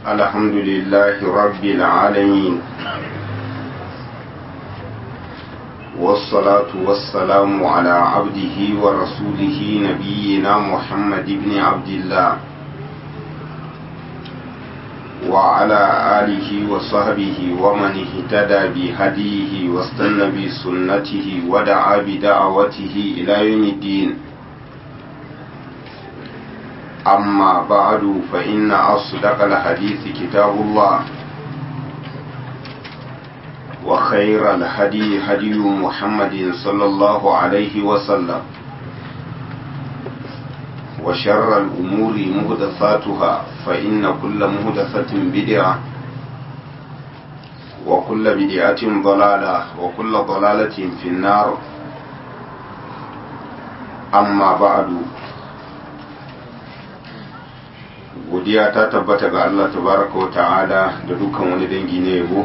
الحمد لله رب العالمين والصلاة والسلام على عبده ورسوله نبينا محمد بن عبد الله وعلى آله وصحبه ومن اهتدى بهديه واستنى بسنته ودعا بدعوته إلى يوم الدين أما بعد فإن أصدق الحديث كتاب الله وخير الهدي هدي محمد صلى الله عليه وسلم وشر الأمور مهدثاتها فإن كل مهدثة بدعة وكل بدعة ضلالة وكل ضلالة في النار أما بعد godiya ta tabbata ga Allah tabaraka wa ta'ala da dukkan wani dangi na yabo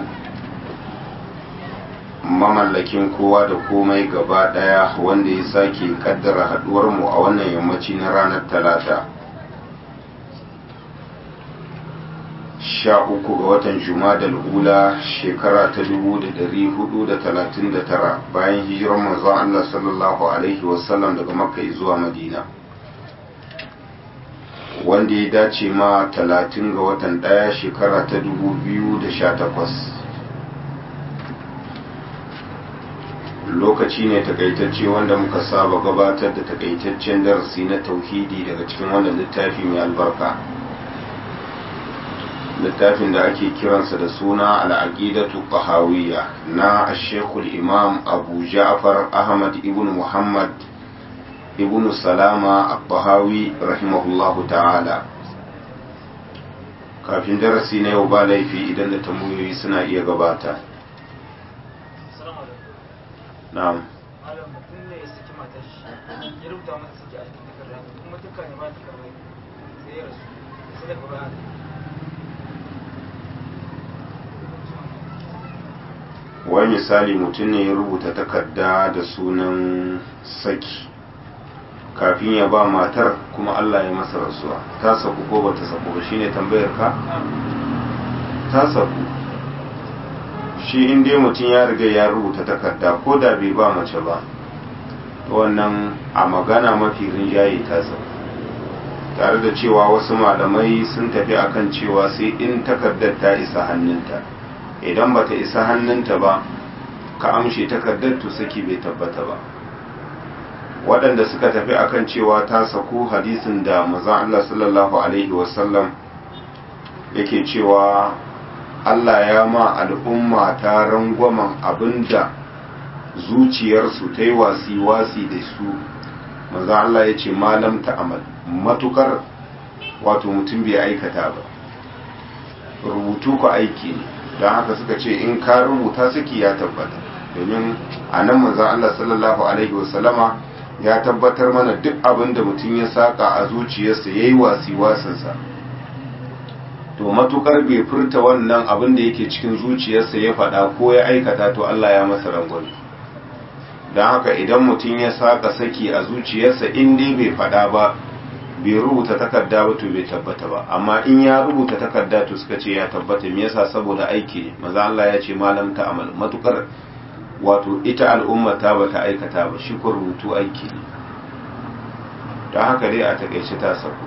mamallakin kowa da komai gaba daya wanda ya sake kaddara haduwar mu a wannan yammaci na ranar talata sha uku ga watan jumadal ula shekara ta dubu da dari hudu da talatin da tara bayan hijirar manzon Allah sallallahu alaihi wasallam daga makka zuwa madina wanda ya dace ma talatin ga watan ɗaya shekara ta dubu biyu da sha takwas lokaci ne takaitacce wanda muka saba gabatar da takaitaccen darasi na tauhidi daga cikin wannan littafi mai albarka littafin da ake kiransa da suna al'aqidatu qahawiyya na ashekul imam abu ja'far ahmad ibn muhammad ibn salama al-bahawi rahimahullahu ta'ala kafin darasi na yau ba laifi idan da tambayoyi suna iya gabata na'am malam mutum ne ya saki matar shi ya rubuta mata saki a cikin takardar kuma dukkan ya ba ta karbai sai ya rasu sai daga baya wai misali mutum ne ya rubuta takarda da sunan saki kafin ya ba matar kuma Allah ya masa rasuwa ta saku ko bata saku ba shine tambayar ka ta saku shi in dai mutum ya riga ya rubuta takarda ko da bai ba mace ba wannan a magana mafi rinjaye ta saku tare da cewa wasu malamai sun tafi akan cewa sai in takardar ta isa hannunta idan bata isa hannunta ba ka amshe takardar to saki bai tabbata ba waɗanda suka tafi akan cewa ta saku hadisin da mazan Allah sallallahu Alaihi wasallam yake cewa Allah ya ma al'umma ta rangwamen abinda zuciyarsu ta yi wasi-wasi da su mazan Allah ya ce malam ta'amal matukar wato mutum bai aikata ba rubutu ku aiki ne don haka suka ce in ka rubuta saki ya tabbata domin a nan mazan Allah sallallahu Alaihi wasallama ya tabbatar mana duk abin da mutum ya saka a zuciyarsa ya yi wasi-wasinsa to matukar bai furta wannan abin da yake cikin zuciyarsa ya faɗa ko ya aikata to Allah ya masa rangwani don haka idan mutum ya saka saki a zuciyarsa in dai bai faɗa ba bai rubuta takarda ba to bai tabbata ba amma in ya rubuta takarda to suka ce ya tabbata me yasa saboda aiki ne maza Allah ya ce malam ta amal matukar wato ita al'umma ta bata aikata ba shi ko rubutu aiki ne don haka dai a takaice ta sauku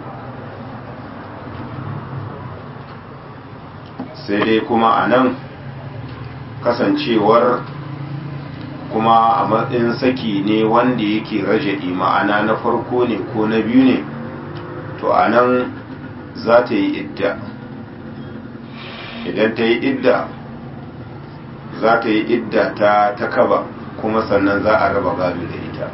sai dai kuma a nan kasancewar kuma a matsayin saki ne wanda yake raja'i ma'ana na farko ne ko na biyu ne to a nan za ta yi idda idan ta yi idda za ta yi idda ta ta kaba kuma sannan za a raba gado da ita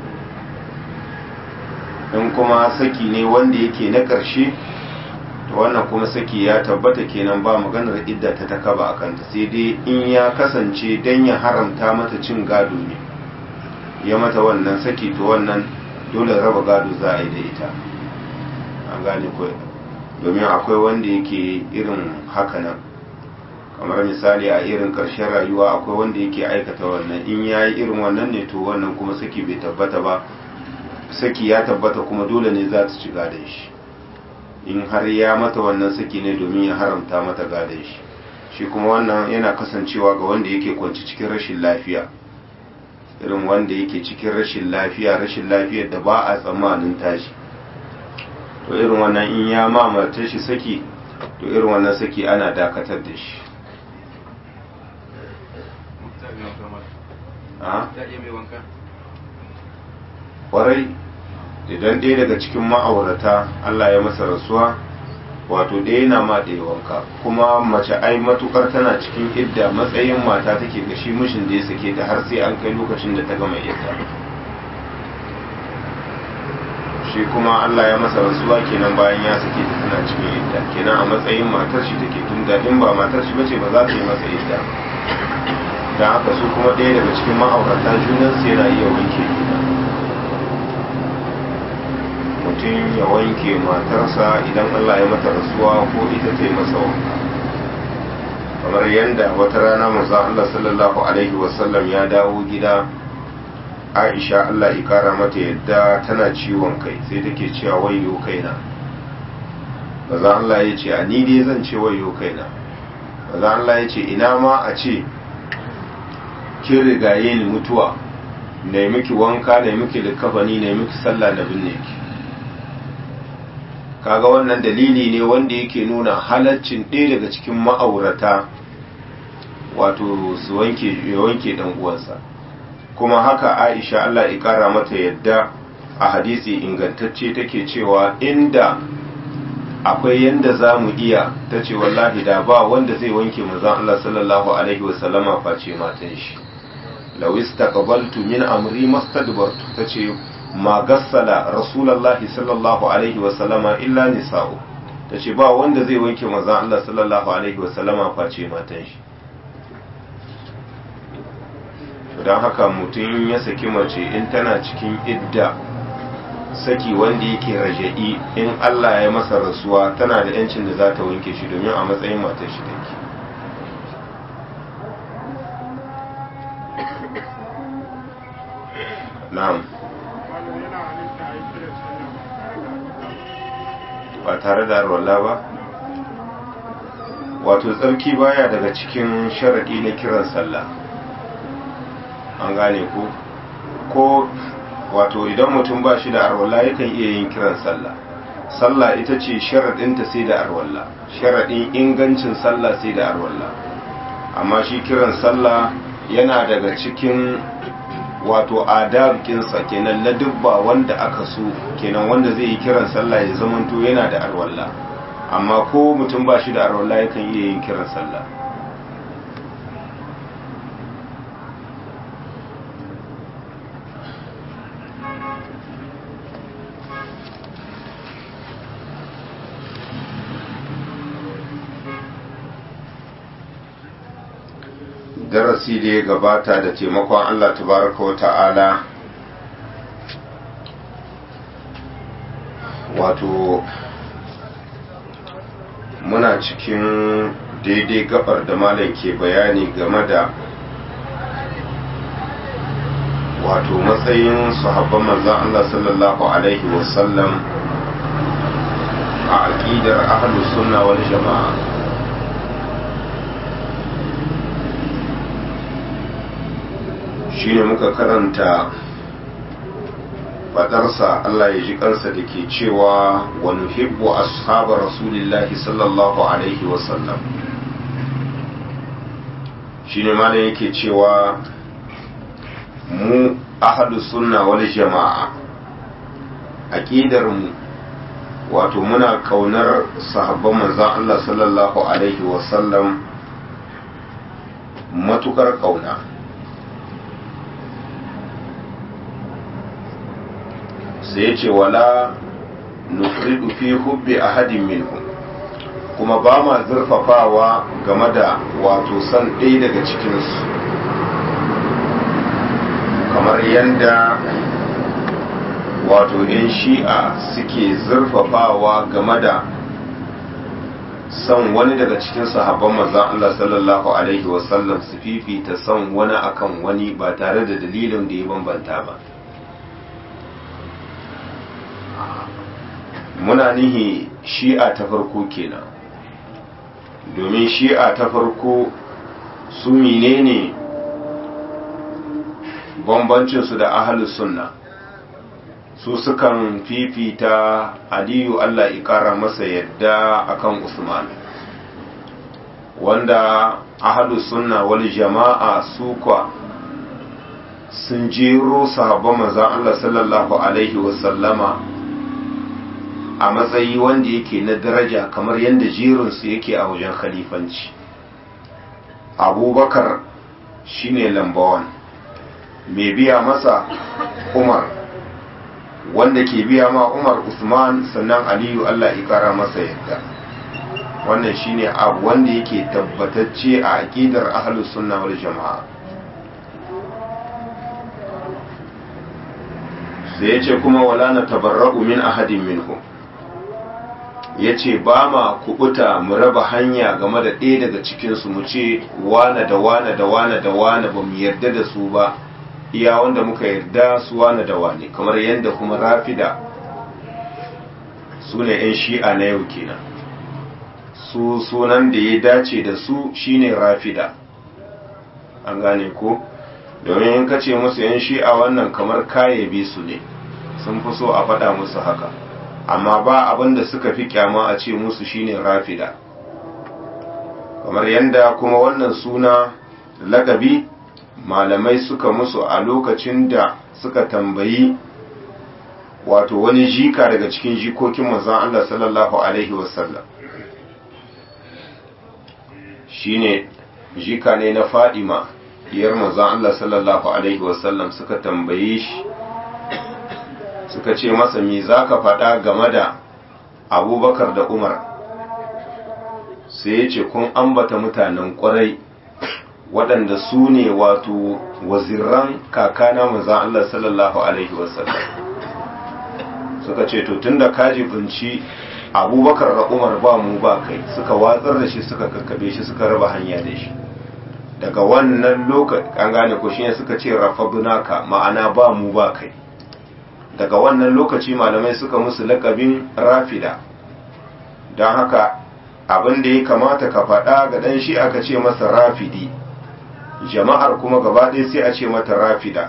in kuma saki ne wanda yake na ƙarshe to wannan kuma saki ya tabbata kenan ba maganar idda ta ta kaba a kanta sai dai in ya kasance don ya haramta mata cin gado ne ya mata wannan saki to wannan dole raba gado za a yi da ita an gane ko domin akwai wanda yake irin haka nan kamar misali a irin ƙarshen rayuwa akwai wanda yake aikata wannan in ya yi irin wannan ne to wannan kuma saki bai tabbata ba saki ya tabbata kuma dole ne za ta ci gadon shi in har ya mata wannan saki ne domin ya haramta mata gadon shi shi kuma wannan yana kasancewa ga wanda yake kwanci cikin rashin lafiya irin wanda yake cikin rashin lafiya rashin lafiyar da ba a tsammanin tashi to irin wannan in ya mamata shi saki to irin wannan saki ana dakatar da shi kwarai idan ɗaya daga cikin ma'aurata Allah ya masa rasuwa wato ɗaya na ma ɗaya wanka kuma mace ai matukar tana cikin idda matsayin mata take ga shi mishin da ya sake ta har sai an kai lokacin da ta gama idda shi kuma Allah ya masa rasuwa kenan bayan ya sake ta tana cikin idda kenan a matsayin matar shi take tunda in ba matar shi bace ba za ta yi masa idda dan haka su kuma ɗaya daga cikin ma'aurata junan su yana iya wanke juna mutum ya wanke matarsa idan Allah ya mata rasuwa ko ita ta yi masa wanka kamar yadda wata rana manzo Allah sallallahu alaihi wasallam ya dawo gida Aisha Allah ya kara mata yadda tana ciwon kai sai take cewa wayo kaina manzo Allah ya ce a ni dai zan ce wayo kaina manzo Allah ya ce ina ma a ce kin rigaye ni mutuwa na miki wanka na miki likafani na miki sallah na binne ki kaga wannan dalili ne wanda yake nuna halaccin ɗaya daga cikin ma'aurata wato su wanke ya wanke dan uwansa kuma haka Aisha Allah ya kara mata yadda a hadisi ingantacce take cewa inda akwai yanda za mu iya ta ce wallahi da ba wanda zai wanke manzon Allah sallallahu alaihi wasallama face matan shi law istaqbaltu min amri mastadbartu tace ma gassala rasulullahi sallallahu alaihi wasallama illa nisa'u tace ba wanda zai wanke manzon Allah sallallahu alaihi wasallama face matan shi don haka mutum ya saki mace in tana cikin idda saki wanda yake raja'i in Allah ya masa rasuwa tana da yancin da za ta wanke shi domin a matsayin matar shi take na'am ba tare da arwala ba wato tsarki baya daga cikin sharaɗi na kiran sallah an gane ko ko wato idan mutum ba shi da arwalla yakan iya yin kiran sallah sallah ita ce sharaɗinta sai da arwalla sharaɗin ingancin sallah sai da arwalla amma shi kiran sallah yana daga cikin wato adabkinsa kenan na dubba wanda aka so kenan wanda zai yi kiran sallah ya zamanto yana da arwalla amma ko mutum ba shi da arwalla yakan iya yin kiran sallah darasi da ya gabata da taimakon Allah tabaraka wa ta'ala wato muna cikin daidai gabar da malam ke bayani game da wato matsayin sahabban manzan Allah sallallahu alaihi wasallam a aƙidar ahlus sunna wal jama'a shine muka karanta fadarsa Allah ya ji kansa da ke cewa wa nuhibbu ashabar rasulillahi sallallahu alaihi wasallam shine ma yake cewa mu ahlu sunna wal jama'a aqidar mu wato muna kaunar sahabban manzon Allah sallallahu alaihi wasallam matukar kauna sai ya ce wala nufridu fi hubbi ahadin minhum kuma ba ma zurfafawa game da wato san ɗaya daga cikinsu kamar yadda wato 'yan shi'a suke zurfafawa game da son wani daga cikin sahabban manzon Allah sallallahu alaihi wasallam su fifita son wani akan wani ba tare da dalilin da ya bambanta ba muna nihi shi'a ta farko kenan domin shi'a ta farko su menene bambancinsu da ahalus sunna su sukan fifita aliyu allah ikara masa yadda akan usman wanda ahalus sunna wal jama'a su kwa sun jero sahabban manzan allah sallallahu alaihi wasallama a matsayi wanda yake na daraja kamar yadda jerinsu yake a wajen khalifanci abubakar shine lambawan mai biya masa umar wanda ke biya ma umar usman sannan aliyu allah ikara masa yadda wannan shine abu wanda yake tabbatacce a aƙidar ahlus sunna wal jama'a sai ya ce kuma wala na tabarra'u min ahadin minhum ya ce ba ma kubuta mu raba hanya game da ɗaya daga cikinsu mu ce wane da wane da wane da wane ba mu yarda da su ba iya wanda muka yarda su wane da wane kamar yadda kuma rafida su ne 'yan shi'a na yau kenan su sunan da ya dace da su shine rafida an gane ko domin in ka ce musu 'yan shi'a wannan kamar kayabe su ne sun fi so a faɗa musu haka amma ba abin da suka fi kyama a ce musu shine rafida kamar yadda kuma wannan suna lakabi malamai suka musu a lokacin da suka tambayi wato wani jika daga cikin jikokin manzon Allah sallallahu alaihi wasallam shine jika ne na Fadima diyar manzon Allah sallallahu alaihi wasallam suka tambaye shi suka ce masa me zaka faɗa game da Abubakar da Umar sai ya ce kun ambata mutanen ƙwarai waɗanda su ne wato waziran kakana manzan Allah sallallahu Alaihi wasallam suka ce to tun da kaji binci abubakar da umar ba mu ba kai suka watsar da shi suka kakkabe shi suka raba hanya da shi daga wannan lokaci an gane ko shine suka ce rafabunaka ma'ana ba mu ba kai daga wannan lokaci malamai suka musu lakabin rafida don haka abin da ya kamata ka faɗa ga ɗan shi aka ce masa rafidi jama'ar kuma gaba ɗaya sai a ce mata rafida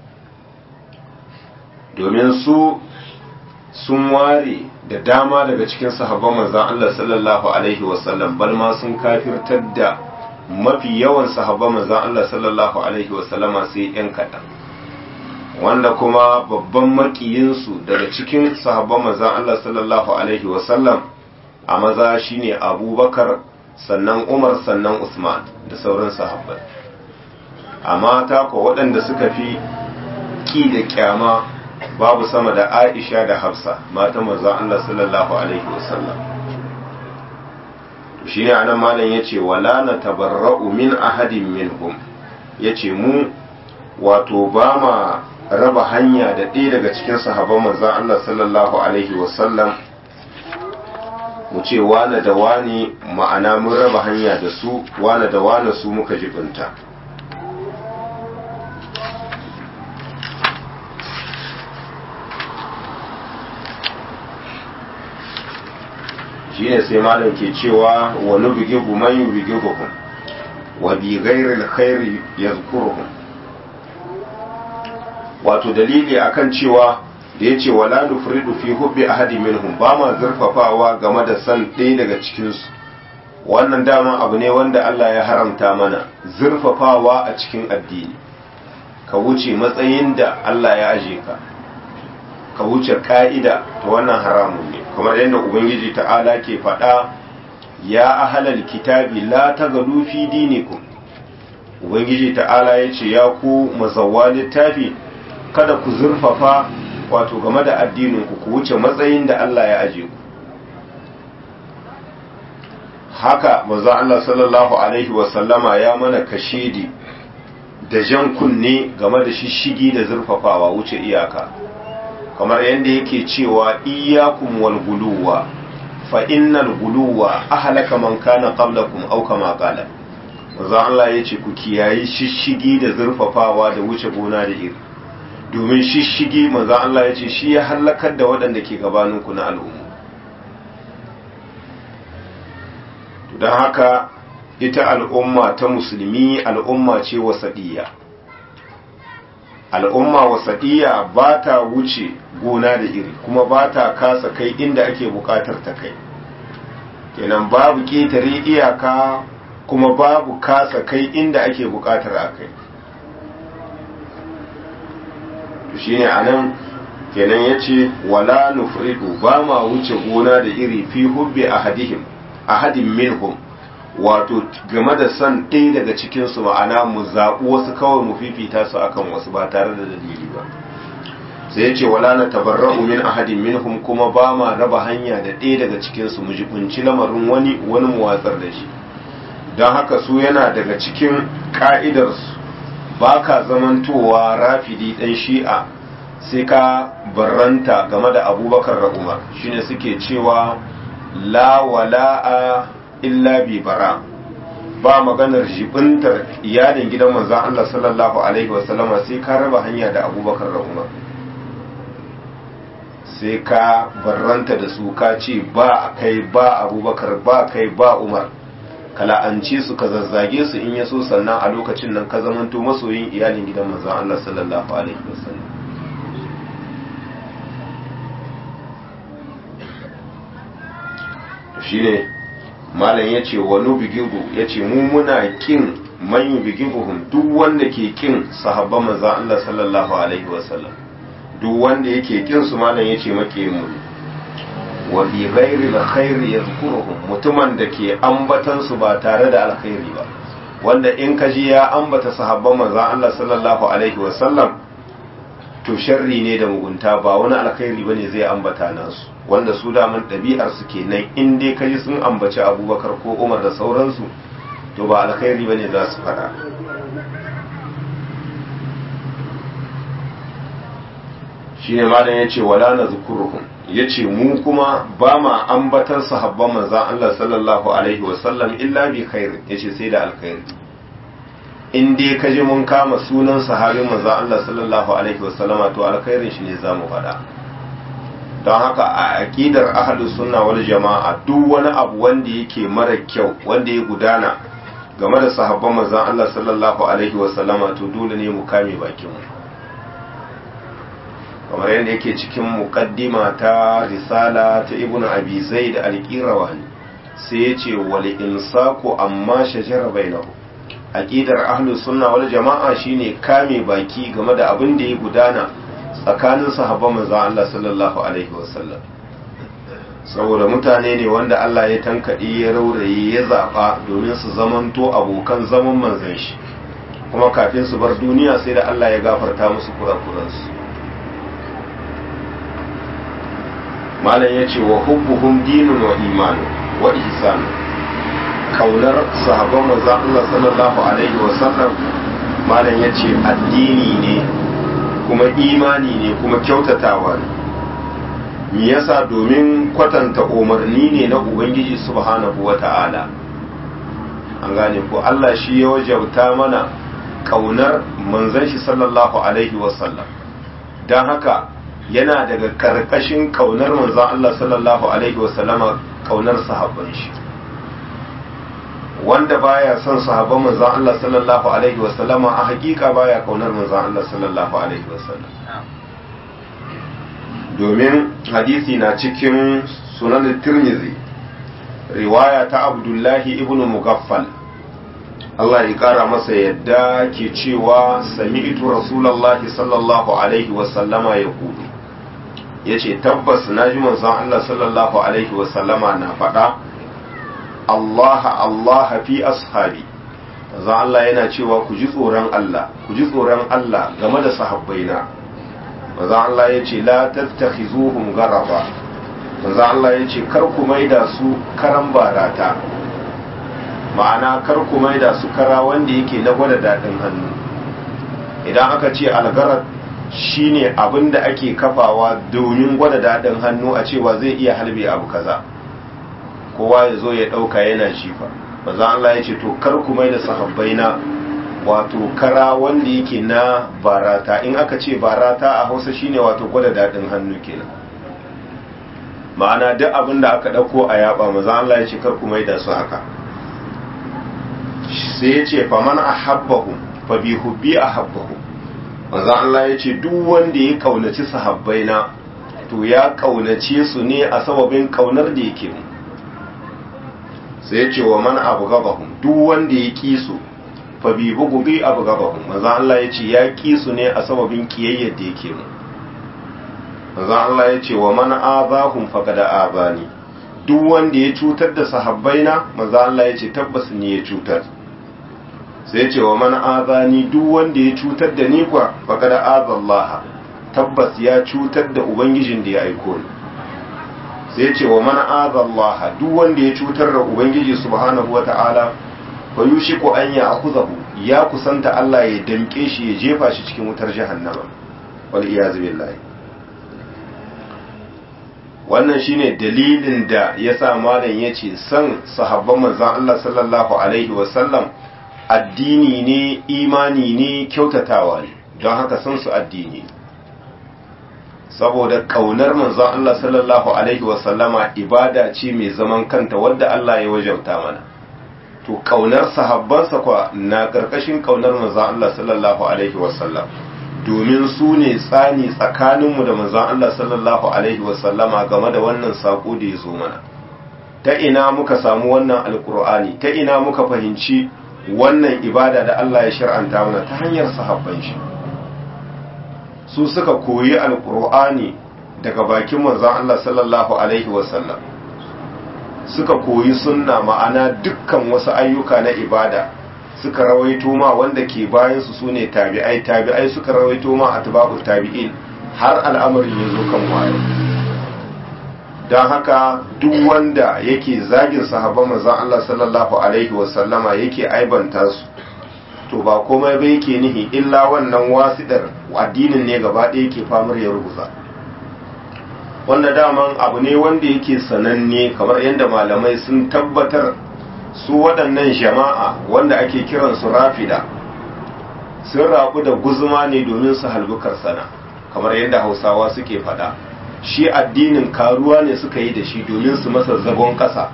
domin su sun ware da dama daga cikin sahabban manzan Allah sallallahu Alaihi wasallam balma sun kafirtar da mafi yawan sahabban manzan Allah sallallahu Alaihi wasallama sai ‘yan kaɗan wanda kuma babban makiyinsu daga cikin sahabban manzan Allah sallallahu Alaihi wasallam a maza shine abubakar sannan umar sannan usman da sauran sahabbai a mata ko waɗanda suka fi ƙi da ƙyama babu sama da aisha da hafsa mata manzon Allah sallallahu alaihi wasallam to shine anan malam yace wala na tabarra'u min ahadin minhum yace mu wato ba ma raba hanya da ɗaya daga cikin sahabban manzon Allah sallallahu alaihi wasallam mu ce wane da wane ma'ana mun raba hanya da su wane da wane su muka jibinta shine sai malam ke cewa wani bige man yi bige hukum wa bi ghairil khairi yazkuruhum wato dalili akan cewa da yace wala nufridu fi hubbi ahadi minhum ba ma zurfafawa game da san ɗaya daga cikin su wannan dama abu ne wanda Allah ya haramta mana zurfafawa a cikin addini ka wuce matsayin da Allah ya aje ka ka wuce ka'ida ta wannan haramun ne kamar yadda ubangiji ta'ala ke faɗa ya ahalal kitabi la tagalu fi dinikum ubangiji ta'ala ya ce ya ku mazawwa littafi kada ku zurfafa wato game da addininku ku wuce matsayin da Allah ya aje ku haka manzo Allah sallallahu alaihi wasallama ya mana kashedi da jan kunne game da shishigi da zurfafawa wuce iyaka kamar yadda yake cewa iyyakum wal guluwa fa innal guluwa ahlaka man kana qablakum aw kama qala manzo Allah yace ku kiyayi shishigi da zurfafawa da wuce gona da iri domin shishigi manzo Allah yace shi ya halakar da waɗanda ke gabaninku na al'umma don haka ita al'umma ta musulmi al'umma ce wasaɗiya al'umma wasaɗiya ba ta wuce gona da iri kuma ba ta kasa kai inda ake buƙatar ta kai kenan babu ƙetare iyaka kuma babu kasa kai inda ake buƙatar a kai shi ne a nan kenan ya ce wala nufridu ba ma wuce gona da iri fi hubbi ahadihim ahadin minhum wato game da son ɗaya daga cikinsu ma'ana mu zaɓi wasu kawai mu fifita su akan wasu ba tare da dalili ba sai ya ce wala na tabarra'u min ahadin minhum kuma ba ma raba hanya da ɗaya daga cikinsu mu jibunci lamarin wani wani mu watsar da shi don haka su yana daga cikin ƙa'idarsu ba ka zamantowa rafidi ɗan shi'a sai ka barranta game da abubakar da umar shine suke cewa la wala'a illa bi bara ba maganar jibintar iyalin gidan manzan Allah sallallahu alaihi wasallama sai ka raba hanya da abubakar da umar sai ka barranta da su ka ce ba kai ba abubakar ba kai ba umar kala'anci su ka zazzage su in yaso sannan a lokacin nan ka zamanto masoyin iyalin gidan manzan Allah sallallahu alaihi wasallam shine malam ya ce wani bigibu ya ce mu muna kin manyan bigibuhun duk wanda ke kin sahabban manzan Allah sallallahu alaihi wasallam duk wanda yake kin su malam ya ce make mu wa bi ghairi alkhairi yadhkuruhum mutumin da ke ambatan su ba tare da alkhairi ba wanda in ka ji ya ambata sahabban manzan Allah sallallahu alaihi wasallam to sharri ne da mugunta ba wani alkhairi bane zai ambata nasu wanda su daman ɗabi'ar su kenan in dai kaji sun ambaci abubakar ko umar da sauransu to ba alkhairi bane za su fara shine malam yace wala nazkuruhum yace mu kuma ba ma ambatar sahabban manzon Allah sallallahu alaihi wasallam illa bi khair yace sai da alkhairi in dai kaji mun kama sunan sahabin manzon Allah sallallahu alaihi wasallama to alkhairin shi ne zamu faɗa don haka a aƙidar ahlus sunna wal jama'a duk wani abu wanda yake mara kyau wanda ya gudana game da sahabban manzon Allah sallallahu alaihi wasallama to dole ne mu kame bakin mu kamar yadda yake cikin muqaddima ta risala ta ibn abi zaid al-qirawani sai ya ce wal insaku amma shajara bainahu aqidar ahlus sunna wal jama'a shine kame baki game da abin da ya gudana tsakanin sahabban manzon Allah sallallahu alaihi wasallam saboda mutane ne wanda Allah ya tankaɗe ya rauraye ya zaɓa domin su zamanto abokan zaman manzan shi kuma kafin su bar duniya sai da Allah ya gafarta musu kurakuransu malam ya ce wa hubbuhum dinun wa imanu wa ihsan kaunar sahabban manzon Allah sallallahu alaihi wasallam malam ya ce addini ne kuma imani ne kuma kyautatawa ne me yasa domin kwatanta umarni ne na ubangiji subhanahu wata'ala an gane ko Allah shi ya wajabta mana kaunar manzon shi sallallahu alaihi wasallam don haka yana daga karkashin kaunar manzon Allah sallallahu alaihi wasallama kaunar sahabban shi wanda baya son sahabban manzon Allah sallallahu alaihi wasallama a hakika baya kaunar manzon Allah sallallahu alaihi wasallam domin hadisi na cikin sunan tirmizi riwaya ta abdullahi ibn mugaffal Allah ya kara masa yadda ke cewa sami'tu rasulullahi sallallahu alaihi wasallama ya kudu ya ce tabbas na ji manzon Allah sallallahu alaihi wasallama na faɗa Allah Allah fi ashabi manzon Allah yana cewa ku ji tsoron Allah ku ji tsoron Allah game da sahabbaina manzon Allah ya ce la tattakhizuhum garaba manzon Allah ya ce kar ku maida su karan barata ma'ana kar ku maida su kara wanda yake na gwada daɗin hannu idan aka ce algarar shine abin da ake kafawa domin gwada daɗin hannu a cewa zai iya halbe abu kaza kowa ya zo ya ɗauka yana jifa maza Allah ya ce to kar ku mai da sahabbai na wato kara wanda yake na barata in aka ce barata a hausa shine wato gwada daɗin hannu kenan ma'ana duk abin da aka ɗauko a yaba maza Allah ya ce kar ku mai da su haka sai ya ce faman ahabbahum fa bi hubbi ahabbahum manzo Allah ya ce duk wanda ya kaunaci sahabbaina to ya kaunace su ne a sababin kaunar da yake mu sai ya ce wa man abghadahum duk wanda ya ki su fa bi bughdi abghadahum manzo Allah ya ce ya ki su ne a sababin kiyayyar da yake mu manzo Allah ya ce wa man abahum faqad abani duk wanda ya cutar da sahabbaina manzo Allah ya ce tabbas ne ya cutar sai ce wa man azani duk wanda ya cutar da ni kwa faqad azallaha tabbas ya cutar da ubangijin da ya aiko ni sai ce wa man azallaha duk wanda ya cutar da ubangiji subhanahu wata'ala fa yushiku an ya'khudhahu ya kusanta Allah ya damke shi ya jefa shi cikin wutar jahannama wal iyaz billahi wannan shine dalilin da yasa malam yace san sahabban manzon Allah sallallahu alaihi wasallam addini ne imani ne kyautatawa ne don haka san su addini saboda kaunar manzon Allah sallallahu alaihi wasallama ibada ce mai zaman kanta wadda Allah ya wajauta mana to kaunar sahabbansa kwa na karkashin kaunar manzon Allah sallallahu alaihi wasallam domin su ne tsani tsakaninmu da manzon Allah sallallahu alaihi wasallama game da wannan sako da ya zo mana ta ina muka samu wannan alkur'ani ta ina muka fahimci wannan ibada da Allah ya shar'anta mana ta hanyar sahabban shi su suka koyi alkur'ani daga bakin manzon Allah sallallahu alaihi wasallam suka koyi sunna ma'ana dukkan wasu ayyuka na ibada suka rawaito ma wanda ke bayan su sune tabi'ai tabi'ai suka rawaito ma atba'u tabi'in har al'amarin ya zo kan waye don haka duk wanda yake zagin sahabban manzon Allah sallallahu alaihi wasallama yake aibanta su to ba komai ba yake nihi illa wannan wasidar addinin ne gaba ɗaya yake famar ya rubuta wanda daman abu ne wanda yake sananne kamar yadda malamai sun tabbatar su waɗannan jama'a wanda ake kiran su rafida sun rabu da guzuma ne domin su halbukar sana kamar yadda hausawa suke faɗa shi addinin karuwa ne suka yi da shi domin su masa zagon ƙasa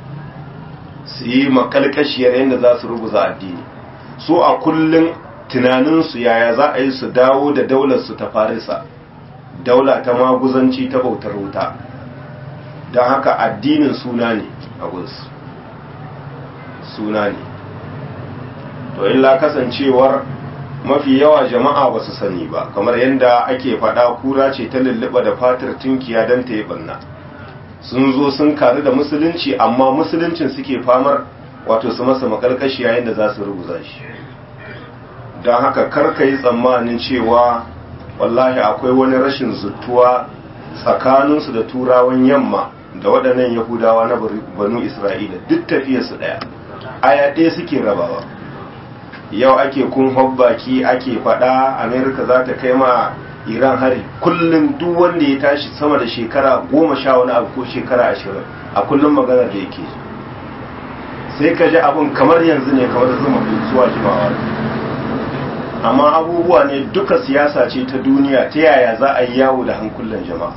su yi makalkashiyar yadda za su rubuza addini su a kullum tunaninsu yaya za a yi su dawo da daular su ta farisa daula ta maguzanci ta bautar wuta don haka addinin suna ne a gunsu suna ne to illa kasancewar mafi yawa jama'a ba su sani ba kamar yadda ake faɗa kura ce ta lulluɓa da fatar tunkiya don ta yi ɓanna sun zo sun karu da musulunci amma musuluncin suke famar wato su masa makarkashi yayin da za su rubuza shi don haka karka yi tsammanin cewa wallahi akwai wani rashin zuttuwa tsakaninsu da turawan yamma da waɗannan yahudawa na banu isra'ila duk tafiyarsu ɗaya aya ɗaya suke rabawa yau ake kun hobbaki ake faɗa amerika za ta kai ma iran hari kullum duk wanda ya tashi sama da shekara goma sha wani abu ko shekara ashirin a kullum maganar da yake sai ka ji abin kamar yanzu ne kamar zuma zuwa jimawa amma abubuwa ne duka siyasa ce ta duniya ta yaya za a yi yawo da hankulan jama'a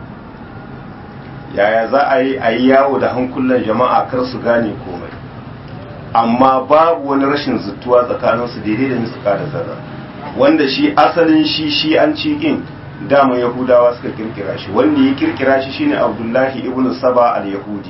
yaya za a yi a yi yawo da hankulan jama'a kar su gane komai amma babu wani rashin zuttuwa tsakaninsu daidai da misuka da zarra wanda shi asalin shi shi an ci in dama yahudawa suka kirkira shi wanda ya kirkira shi shine abdullahi ibn saba al-yahudi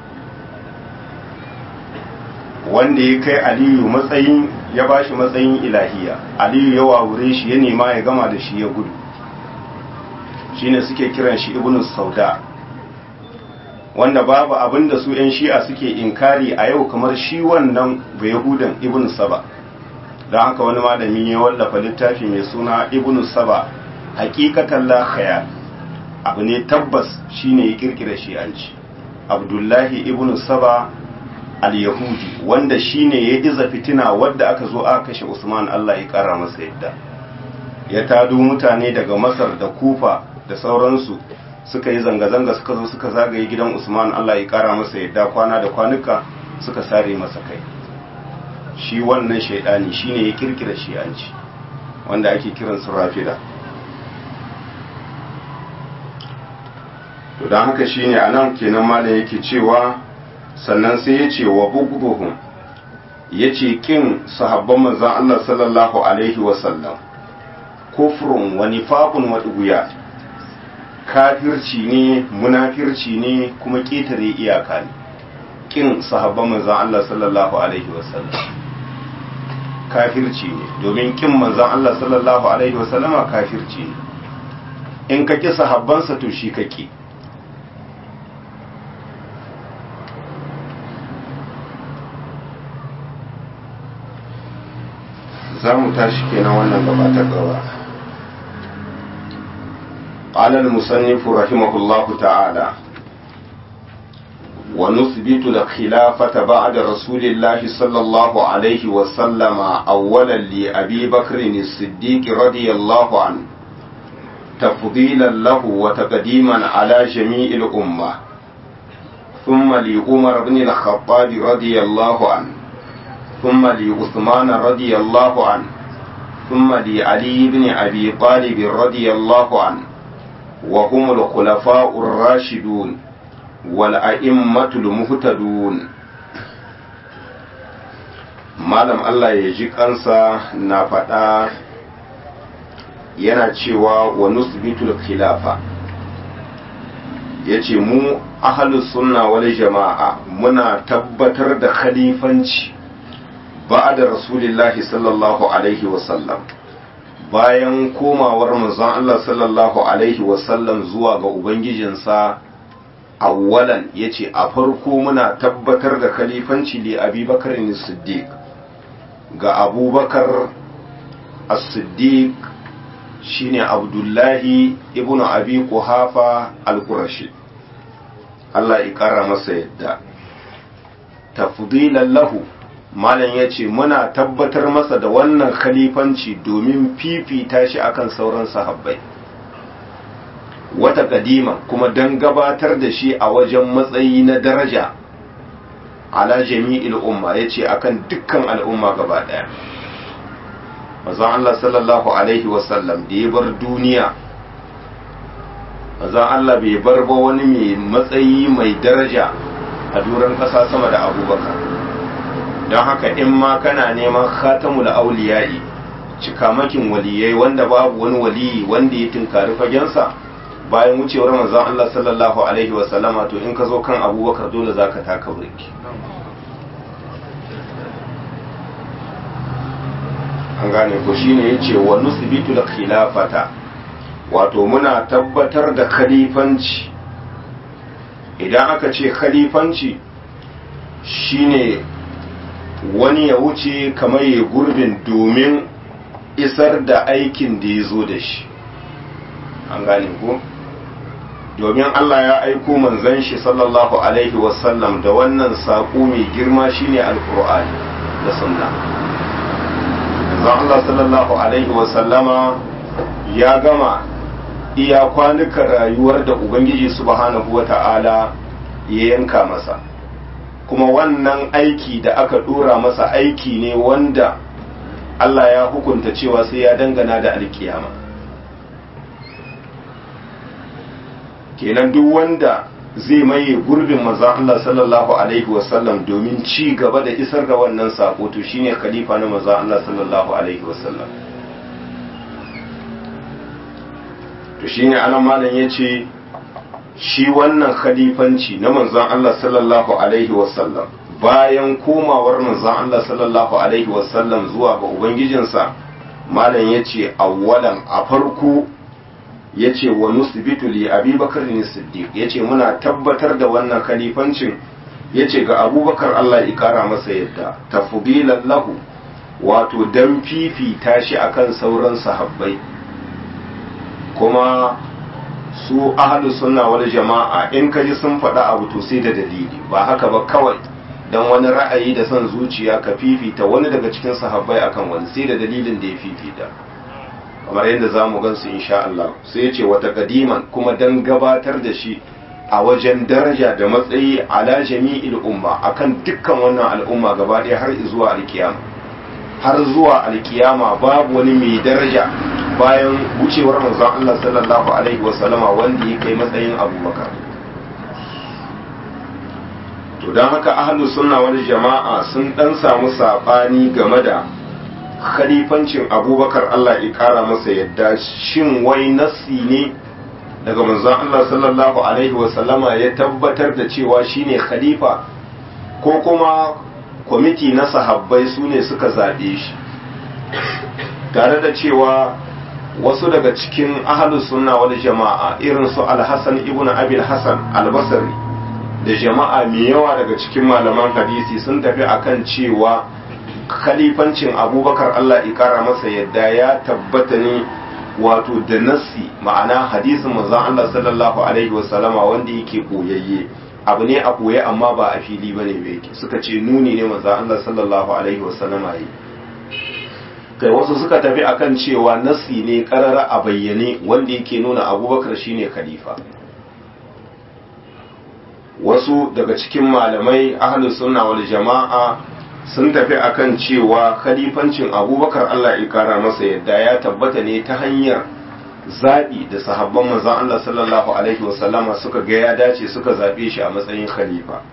wanda ya kai aliyu matsayin ya bashi matsayin ilahiya aliyu ya wawure shi ya nema ya gama da shi ya gudu shine suke kiran shi ibn sauda wanda babu abin da su 'yan shi'a suke inkari a yau kamar shi wannan ba yahudan ibn saba don haka wani malami ya wallafa littafi mai suna ibn saba hakikatan la khayal abu ne tabbas shine ya kirkira shi'anci abdullahi ibn saba al-yahudi wanda shine ya iza fitina wadda aka zo aka kashe usman allah ya kara masa yadda ya tado mutane daga masar da kufa da sauransu suka yi zanga-zanga suka zo suka zagaye gidan usman allah ya kara masa yadda kwana da kwanuka suka sare masa kai shi wannan shaidani shine ya kirkira shi'anci wanda ake kiran su rafida to don haka shine anan kenan malam yake cewa sannan sai ya ce wa bugubuhum yace kin sahabban manzon Allah sallallahu alaihi wasallam kufrun wa nifaqun wa duguya kafirci ne munafirci ne kuma ƙetare iyaka ne kin sahabban manzon Allah sallallahu alaihi wasallam kafirci ne domin kin manzon Allah sallallahu alaihi wasallama kafirci ne in ka ƙi sahabbansa to shi ka ƙi za mu tashi kenan wannan gaba ta gaba قال المصنف رحمه الله تعالى ونثبت الخلافة بعد رسول الله صلى الله عليه وسلم أولا لأبي بكر الصديق رضي الله عنه تفضيلا له وتقديما على جميع الأمة ثم لعمر بن الخطاب رضي الله عنه ثم لعثمان رضي الله عنه ثم لعلي بن أبي طالب رضي الله عنه وهم الخلفاء الراشدون والأئمة المهتدون malam Allah ya ji kansa na faɗa yana cewa wa nusbitul khilafa ya ce mu ahalus sunna wal jama'a muna tabbatar da khalifanci ba da rasulillahi sallallahu alaihi wasallam bayan komawar manzon Allah sallallahu alaihi wasallam zuwa ga ubangijinsa awwalan yace a farko muna tabbatar da khalifanci li abubakar siddiq ga abubakar as-siddiq shine abdullahi ibn abi quhafa al-qurashi Allah ya kara masa yadda tafdilan lahu malam ya ce muna tabbatar masa da wannan khalifanci domin fifita shi akan sauran sahabbai wata kadima kuma don gabatar da shi a wajen matsayi na daraja ala jami'il umma ya ce akan dukkan al'umma gaba daya mazan Allah sallallahu alaihi wasallam da ya bar duniya mazan Allah bai bar ba wani mai matsayi mai daraja a duran ƙasa sama da abubakar don haka in ma kana neman khatamul auliya'i cikamakin waliyai wanda babu wani waliyi wanda ya tunkari fagensa bayan wucewar manzon Allah sallallahu alaihi wa sallama to in ka zo kan abubakar dole zaka taka burki an gane ko shine yace wa nusbitul khilafata wato muna tabbatar da khalifanci idan aka ce khalifanci shine wani ya wuce kamar ya gurbin domin isar da aikin da ya zo da shi an gane ko domin Allah ya aiko manzon shi sallallahu alaihi wasallam da wannan saƙo mai girma shine alkur'ani da sunna manzon Allah sallallahu alaihi wasallama ya gama iya kwanukan rayuwar da ubangiji subhanahu wata'ala ya yanka masa kuma wannan aiki da aka dora masa aiki ne wanda Allah ya hukunta cewa sai ya dangana da alkiyama kenan duk wanda zai maye gurbin maza Allah sallallahu alaihi wasallam domin ci gaba da isar da wannan sako to shine khalifa na maza Allah sallallahu alaihi wasallam to shine anan malam yace shi wannan khalifanci na manzon Allah sallallahu alaihi wasallam bayan komawar manzon Allah sallallahu alaihi wasallam zuwa ga ubangijinsa malam yace awwalan a farko yace wa nusbitu li abubakar ne siddiq yace muna tabbatar da wannan khalifancin yace ga abubakar Allah ya kara masa yadda tafdilan lahu wato dan fifita shi akan sauran sahabbai kuma su ahlu sunna wal jama'a in ka ji sun faɗa abu to sai da dalili ba haka ba kawai dan wani ra'ayi da son zuciya ka fifita wani daga cikin sahabbai akan wani sai da dalilin da ya fifita kamar yadda za mu gansu insha Allah sai ya ce wata kadiman kuma dan gabatar da shi a wajen daraja da matsayi ala jami'il umma akan dukkan wannan al'umma gaba ɗaya har zuwa alkiyama har zuwa alkiyama babu wani mai daraja bayan wucewar manzon Allah sallallahu alaihi wasallama wanda ya kai matsayin abubakar to don haka ahlus sunna wani jama'a sun dan samu sabani game da khalifancin abubakar Allah ya kara masa yadda shin wai nassi ne daga manzon Allah sallallahu alaihi wasallama ya tabbatar da cewa shine khalifa ko kuma kwamiti na sahabbai su ne suka zaɓe shi tare da cewa wasu daga cikin ahalus sunna wal jama'a irin su alhassan ibn abil hassan albasari da jama'a mai yawa daga cikin malaman hadisi sun tafi akan cewa khalifancin abubakar allah ikara masa yadda ya tabbata ne wato da nassi ma'ana hadisin manzon allah sallallahu alaihi wasallama wanda yake koyayye abu ne a koye amma ba a fili bane ba yake suka ce nuni ne manzon allah sallallahu alaihi wasallama yi kai wasu suka tafi akan cewa nasi ne karara a bayyane wanda yake nuna abubakar shine khalifa wasu daga cikin malamai ahlus sunna wal jama'a sun tafi akan cewa khalifancin abubakar Allah ya kara masa yadda ya tabbata ne ta hanyar zaɓi da sahabban manzon Allah sallallahu alaihi wasallama suka ga ya dace suka zaɓe shi a matsayin khalifa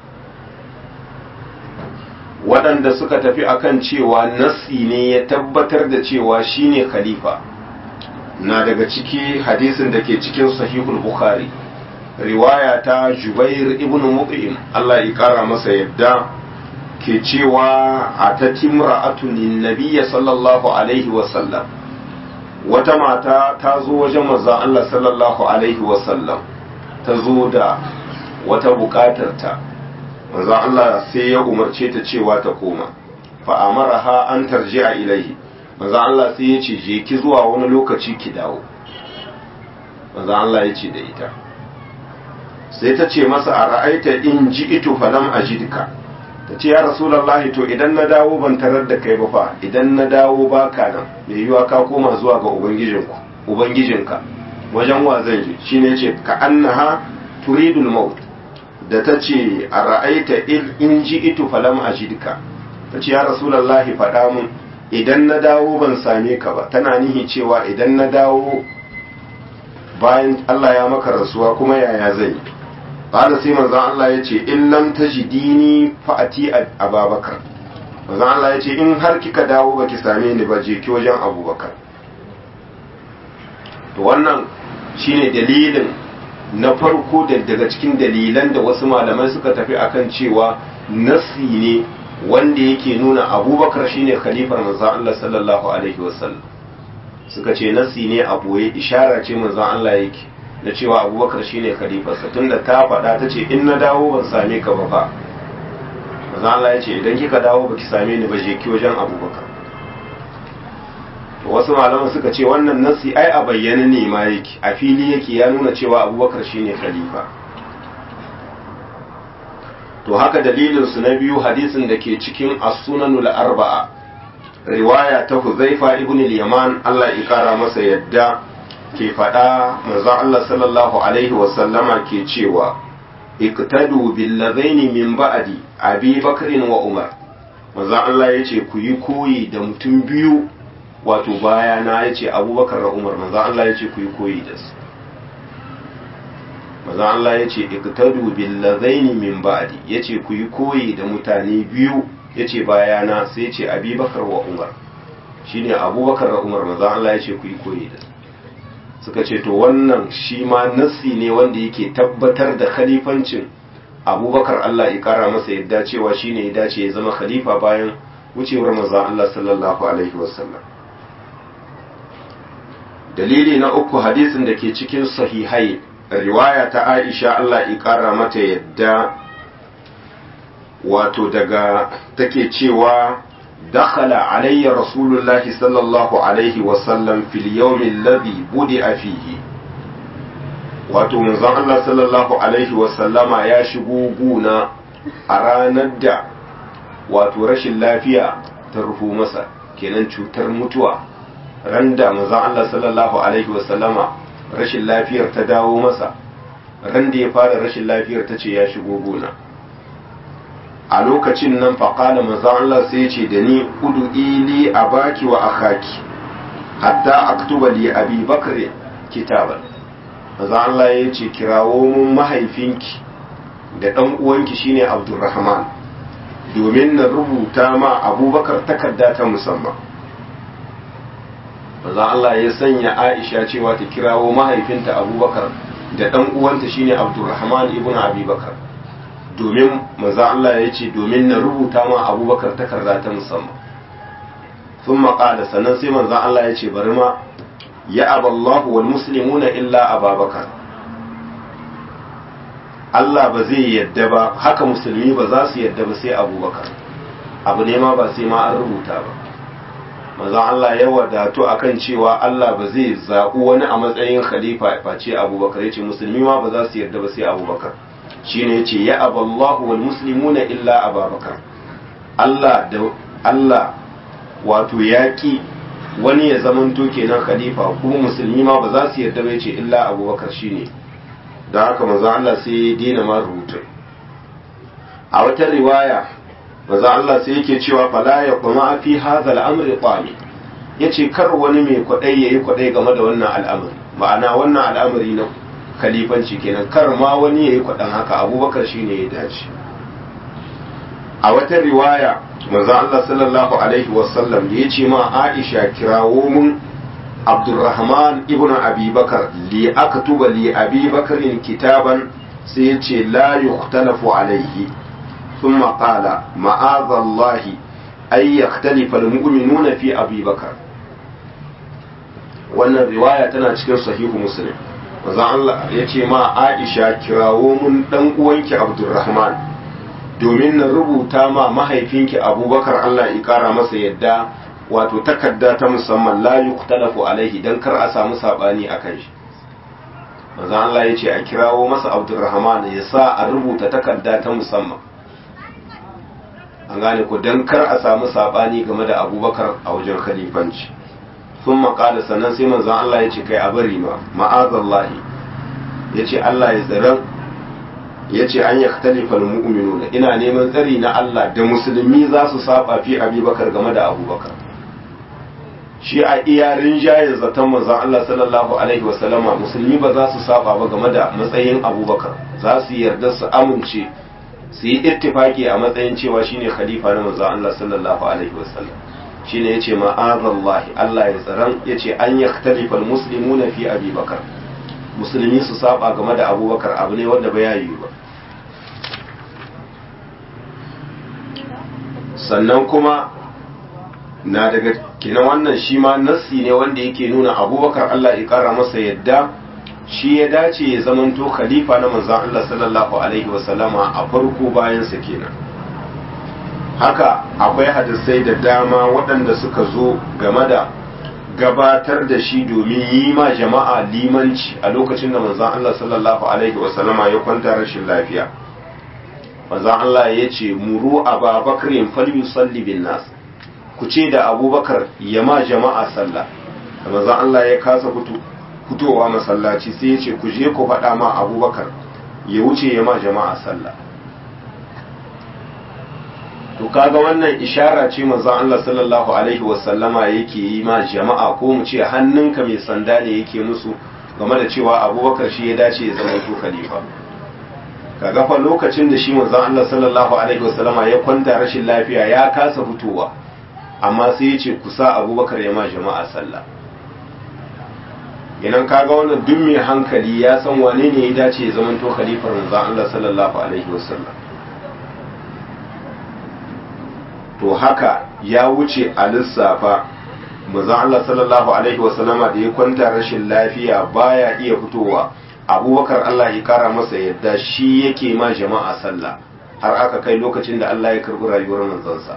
waɗanda suka tafi akan cewa nassi ne ya tabbatar da cewa shine khalifa na daga ciki hadisin da ke cikin sahihul bukhari riwaya ta jubair ibn mut'im Allah ya kara masa yadda ke cewa a ta timra'atun nabiyya sallallahu alaihi wasallam wata mata ta zo wajen manzon Allah sallallahu alaihi wasallam ta zo da wata bukatar ta manzo Allah sai ya umarce ta cewa ta koma fa amaraha an tarji'a ilaihi manzo Allah sai ya ce je ki zuwa wani lokaci ki dawo manzo Allah ya ce da ita sai ta ce masa a ra'aita in ji'itu falam ajidka ta ce ya rasulullahi to idan na dawo ban tarar da kai ba fa idan na dawo baka nan me yiwa ka koma zuwa ga ubangijinku ubangijinka wajen wa zan je shine yace ka annaha turidul maut da ta ce a ra'aita in ji itu falam a jidka ta ce ya rasulallahi faɗa mun idan na dawo ban same ka ba tana nihi cewa idan na dawo bayan Allah ya maka rasuwa kuma yaya zai ƙada sai manzan Allah ya ce in lam tajidini fa'ati ababakar manzan Allah ya ce in har kika dawo baki same ni ba je ki wajen abubakar to wannan shine dalilin na farko da daga cikin dalilan da wasu malamai suka tafi akan cewa nasi ne wanda yake nuna abubakar shine khalifar manzon Allah sallallahu alaihi wasallam suka ce nasi ne a boye ishara ce manzon Allah yake na cewa abubakar shine khalifarsa tunda ta faɗa ta ce in na dawo ban same ka ba fa manzon Allah ya ce idan kika dawo baki same ni ba je ki wajen abubakar wasu malaman suka ce wannan nasi ai a bayyana ne ma yake a fili yake ya nuna cewa abubakar shine khalifa to haka dalilin su na biyu hadisin da ke cikin as-sunanul arba'a riwaya ta Huzaifa ibn al-Yaman Allah ya kara masa yadda ke faɗa manzon Allah sallallahu alaihi wa sallama ke cewa iqtadu bil ladaini min ba'di Abi Bakr wa Umar manzon Allah yace ku yi koyi da mutum biyu wato baya na ya ce abubakar da umar manzan Allah ya ce ku yi koyi da su manzan Allah ya ce iktadu billazaini min ba'di ya ce ku yi koyi da mutane biyu ya ce baya na sai ya ce abubakar wa umar shine abubakar da umar manzan Allah ya ce ku yi koyi da su suka ce to wannan shi ma nassi ne wanda yake tabbatar da khalifancin abubakar Allah ya kara masa yadda cewa shine ya dace ya zama khalifa bayan wucewar manzan Allah sallallahu alaihi wasallam dalili na uku hadisin da ke cikin sahihai riwaya ta aisha Allah ƙara mata yadda wato daga take cewa dakhala alayya rasulullahi sallallahu alaihi wasallam fil yawmi alladhi budi'a fihi wato manzon Allah sallallahu alaihi wasallama ya shigo guna a ranar da wato rashin lafiya ta rufu masa kenan cutar mutuwa ran da manzon Allah sallallahu alaihi wasallama rashin lafiyar ta dawo masa ran da ya fara rashin lafiyar ta ce ya shigo gona a lokacin nan faƙala manzon Allah sai ce da ni udu ili a baki wa akhaki hatta aktuba li abi bakr kitaban manzon Allah ya ce kirawo mun mahaifinki da ɗan uwanki shine abdurrahman domin na rubuta ma abubakar takarda ta musamman maza Allah ya sanya aisha cewa ta kirawo mahaifinta abubakar da ɗan uwanta shine abdurrahman ibn abubakar domin maza Allah ya ce domin na rubuta ma abubakar takarda ta musamman sun maƙada sannan sai manzan Allah ya ce bari ma ya aballahu wal muslimuna illa ababakar Allah ba zai yadda ba haka musulmi ba za su yadda ba sai abubakar abu ne ma ba sai ma an rubuta ba manzon Allah ya wadatu akan cewa Allah ba zai zaɓi wani a matsayin khalifa face abubakar ya ce musulmi ma ba za su yadda ba sai abubakar shine ya ce ya aballahu wal muslimuna illa ababakar Allah da Allah wato yaƙi wani ya zamanto kenan khalifa kuma musulmi ma ba za su yarda ba ce illa abubakar shine da haka manzon Allah sai ya dina ma rubutun a wata riwaya manzon Allah sai yake cewa fala ya kuma fi hadha al-amri qami yace kar wani mai kwadai yayi kwadai game da wannan al'amari ma'ana wannan al'amari na khalifanci kenan kar ma wani yayi kwadan haka abubakar shine ya dace a wata riwaya manzo Allah sallallahu alaihi wasallam da yace ma Aisha kirawo mun Abdurrahman ibn Abi Bakar li aktuba li Abi Bakar kitaban sai yace la yukhtalafu alaihi thumma qala ma'adha Allah ay yakhtalifa almu'minuna fi Abi Bakar wannan riwaya tana cikin sahihu Muslim manzo Allah yace ma Aisha kirawo mun dan uwanki Abdurrahman domin na rubuta ma mahaifinki abubakar Allah ya kara masa yadda wato takarda ta musamman la yuqtalafu alaihi dan kar a samu sabani akan shi manzo Allah ya ce a kirawo masa Abdurrahman ya sa a rubuta takarda ta musamman an gane ko dan kar a samu sabani game da Abubakar a wajen khalifanci sun maƙala sannan sai manzon Allah ya ce kai a bari ma ma'azallahi ya ce Allah ya tsaron ya ce an yakhtalifa almu'minuna ina neman tsari na Allah da musulmi za su saba fi abubakar game da abubakar shi a iya rinjayen zaton manzon Allah sallallahu alaihi wasallama musulmi ba za su saba ba game da matsayin abubakar za su yarda su amince su yi ittifaki a matsayin cewa shine khalifa na manzon Allah sallallahu alaihi wasallam shine yace ma'azallahi Allah ya tsaron yace an yakhtalifa almuslimuna fi abubakar musulmi su saba game da abubakar abu ne wanda ba yayi ba sannan kuma na daga kinan wannan shi ma nassi ne wanda yake nuna abubakar Allah ya kara masa yadda shi ya dace ya zamanto khalifa na manzan Allah sallallahu alaihi wasallama a farko bayansa kenan haka akwai hadisai da dama waɗanda suka zo game da gabatar da shi domin yi ma jama'a limanci a lokacin da manzan Allah sallallahu alaihi wasallama ya kwanta rashin lafiya manzan Allah ya ce muru ababakarin falyusalli bin nas ku ce da abubakar ya ma jama'a sallah da manzan Allah ya kasa fitowa masallaci sai ya ce ku je ku faɗa ma abubakar ya wuce ya ma jama'a sallah to kaga wannan ishara ce manzon Allah sallallahu alaihi wasallama yake yi ma jama'a ko mu ce hannunka mai sanda ne yake musu game da cewa abubakar shi ya dace ya zama to khalifa kaga fa lokacin da shi manzon Allah sallallahu alaihi wasallama ya kwanta rashin lafiya ya kasa fitowa amma sai ya ce kusa abubakar ya ma jama'a sallah idan kaga wannan duk mai hankali ya san wane ne ya dace ya zama to khalifar manzon Allah sallallahu alaihi wasallam to haka ya wuce a lissafa manzon Allah sallallahu alaihi wasallama da ya kwanta rashin lafiya baya iya fitowa abubakar Allah ya kara masa yadda shi yake ma jama'a sallah har aka kai lokacin da Allah ya karbi rayuwar manzansa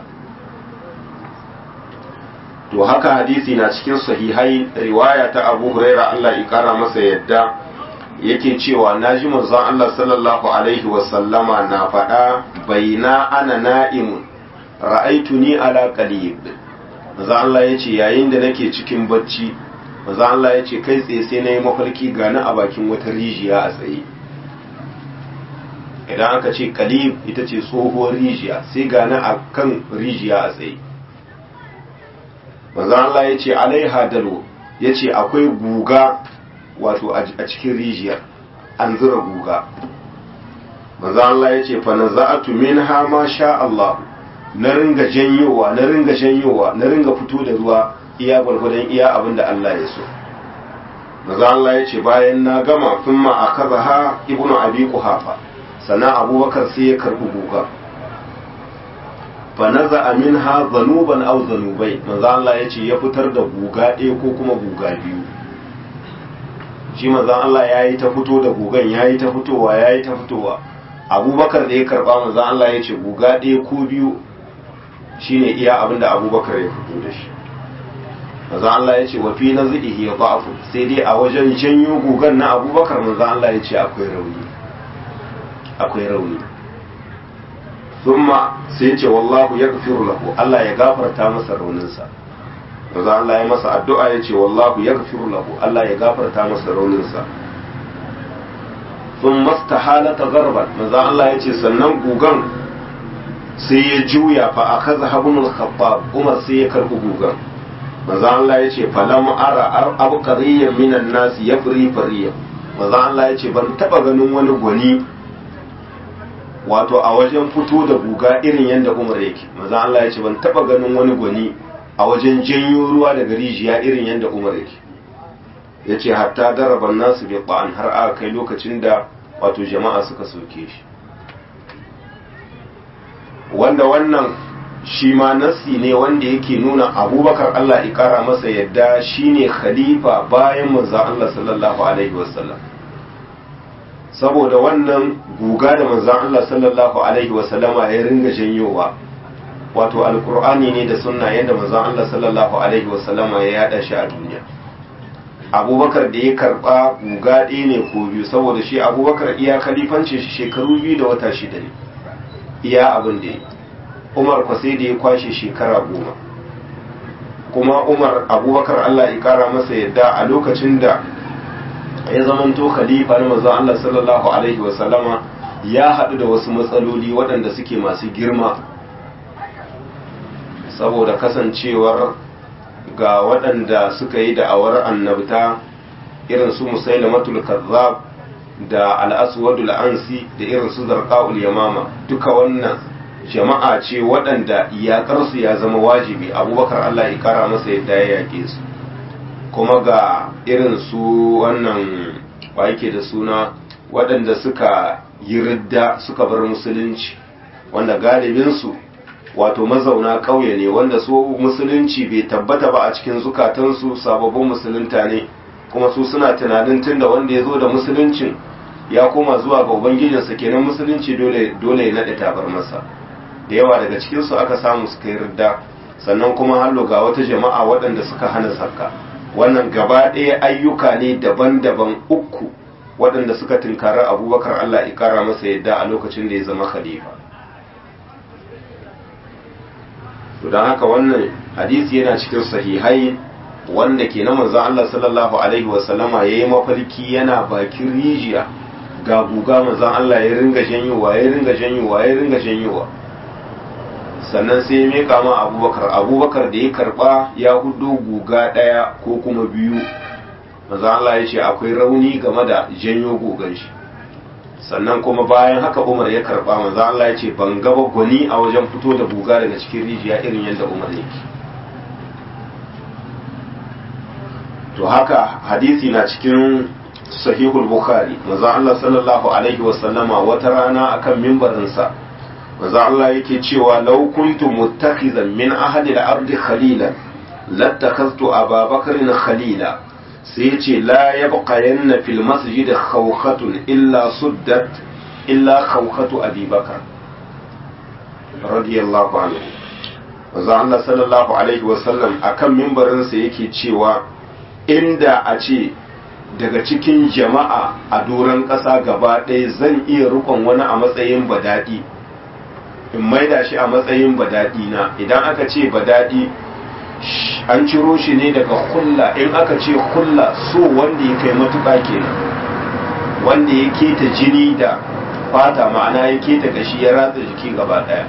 to haka hadisi na cikin sahihai riwaya ta Abu Huraira Allah ya kara masa yadda yake cewa naji manzon Allah sallallahu alaihi wasallama na faɗa baina ana na'imun ra'aituni ala qalib manzo Allah yace yayin da nake cikin bacci manzo Allah yace kai tsaye sai nayi mafarki gani a bakin wata rijiya a tsaye idan aka ce qalib ita ce tsohuwar rijiya sai gani a kan rijiya a tsaye manzo Allah yace alaiha dalo yace akwai guga wato a cikin rijiyar an zura guga maza Allah ya ce fa naza'atu minha ma sha Allah na ringa janyowa na ringa janyowa na ringa fito da ruwa iya gwargwadon iya abin da Allah ya so maza Allah ya ce bayan na gama thumma akazaha ibnu abi quhafa sana abubakar sai ya karbi guga fa naza'a minha zanuban aw zanubai maza Allah ya ce ya fitar da guga ɗaya ko kuma guga biyu shi manzon Allah ya yi ta fito da gugan ya yi ta fitowa ya yi ta fitowa abubakar da ya karba manzon Allah ya ce guga ɗaya ko biyu shine iya abin da abubakar ya fito da shi manzon Allah ya ce wa fi nazihi ya ba'fu sai dai a wajen janyo gugan na abubakar manzon Allah ya ce akwai rauni akwai rauni thumma sai ya ce wallahu yaghfiru lahu Allah ya gafarta masa rauninsa manzo Allah ya masa addu'a ya ce wallahu yaghfiru lahu Allah ya gafarta masa rauninsa sun mastahalata garban manzo Allah ya ce sannan gugan sai ya juya fa akaza habunul khabbab Umar sai ya karbi gugan manzo Allah ya ce falam ara abqariyyan minan nas yafri fariya manzo Allah ya ce ban taba ganin wani gwani wato a wajen fito da guga irin yadda Umar yake manzo Allah ya ce ban taba ganin wani gwani a wajen janyo ruwa daga rijiya irin yadda umar yake ya ce hatta daraban nasu bai ba'an har aka kai lokacin da wato jama'a suka soke shi wanda wannan shi ma nassi ne wanda yake nuna abubakar allah ikara masa yadda shine khalifa bayan manza allah sallallahu alaihi wasallam saboda wannan guga da manzan allah sallallahu alaihi wasallama ya ringa janyowa wato alkur'ani ne da sunna yadda manzon Allah sallallahu alaihi wasallama ya yada shi a duniya abubakar da ya karba guga ɗaya ne ko biyu saboda shi abubakar iya kalifancin shi shekaru biyu da wata shida ne iya abin da ya umar kwa sai da ya kwashe shekara goma kuma umar abubakar Allah ya kara masa yadda a lokacin da ya zamanto khalifa na manzon Allah sallallahu alaihi wasallama ya haɗu da wasu matsaloli waɗanda suke masu girma saboda kasancewar ga waɗanda suka yi da'awar annabta irin su musailamatul kazzab da al'aswadul ansi da irin su zarqaul yamama duka wannan jama'a ce waɗanda iyakarsu ya zama wajibi abubakar Allah ya kara masa yadda ya yake su kuma ga irin su wannan ba yake da suna waɗanda suka yi ridda suka bar musulunci wanda galibinsu wato mazauna ƙauye ne wanda su musulunci bai tabbata ba a cikin zukatansu sababbin musulunta ne kuma su suna tunanin tunda wanda ya zo da musuluncin ya koma zuwa ga ubangijinsa kenan musulunci dole dole ya naɗe tabar masa da yawa daga cikinsu aka samu suka yi ridda sannan kuma hallo ga wata jama'a waɗanda suka hana zakka wannan gaba ɗaya ayyuka ne daban-daban uku waɗanda suka tunkari abubakar allah ya kara masa yadda a lokacin da ya zama khalifa to don haka wannan hadisi yana cikin sahihai wanda ke na manzon Allah sallallahu alaihi wasallama ya yi mafarki yana bakin rijiya ga guga manzon Allah ya ringa janyowa ya ringa janyowa ya ringa janyowa sannan sai ya meka ma abubakar abubakar da ya karba ya hudo guga ɗaya ko kuma biyu manzon Allah ya ce akwai rauni game da janyo gugan shi sannan kuma bayan haka umar ya karba manzo Allah ya ce ban gaba gwani a wajen fito da buga daga cikin rijiya irin yadda umar yake to haka hadisi na cikin sahihul bukhari manzo Allah sallallahu alaihi wasallama wata rana akan mimbarinsa manzo Allah yake cewa law kuntu muttakhizan min ahli al-ardi khalilan lattakhaztu ababakarin khalila sai ya ce la ya buƙayen fil masjid khawkhatun illa suddat illa khawkhatu abubakar radiyallahu anhu wanzu Allah sallallahu alaihi wasallam akan mimbarinsa yake cewa inda a ce daga cikin jama'a a doron ƙasa gaba ɗaya zan iya rukon wani a matsayin badaɗi in maida shi a matsayin badaɗi na idan aka ce badaɗi an ciro shi ne daga kulla in aka ce kulla so wanda ya kai matuƙa kenan wanda ya keta jini da fata ma'ana ya keta gashi ya ratsa jiki gaba ɗaya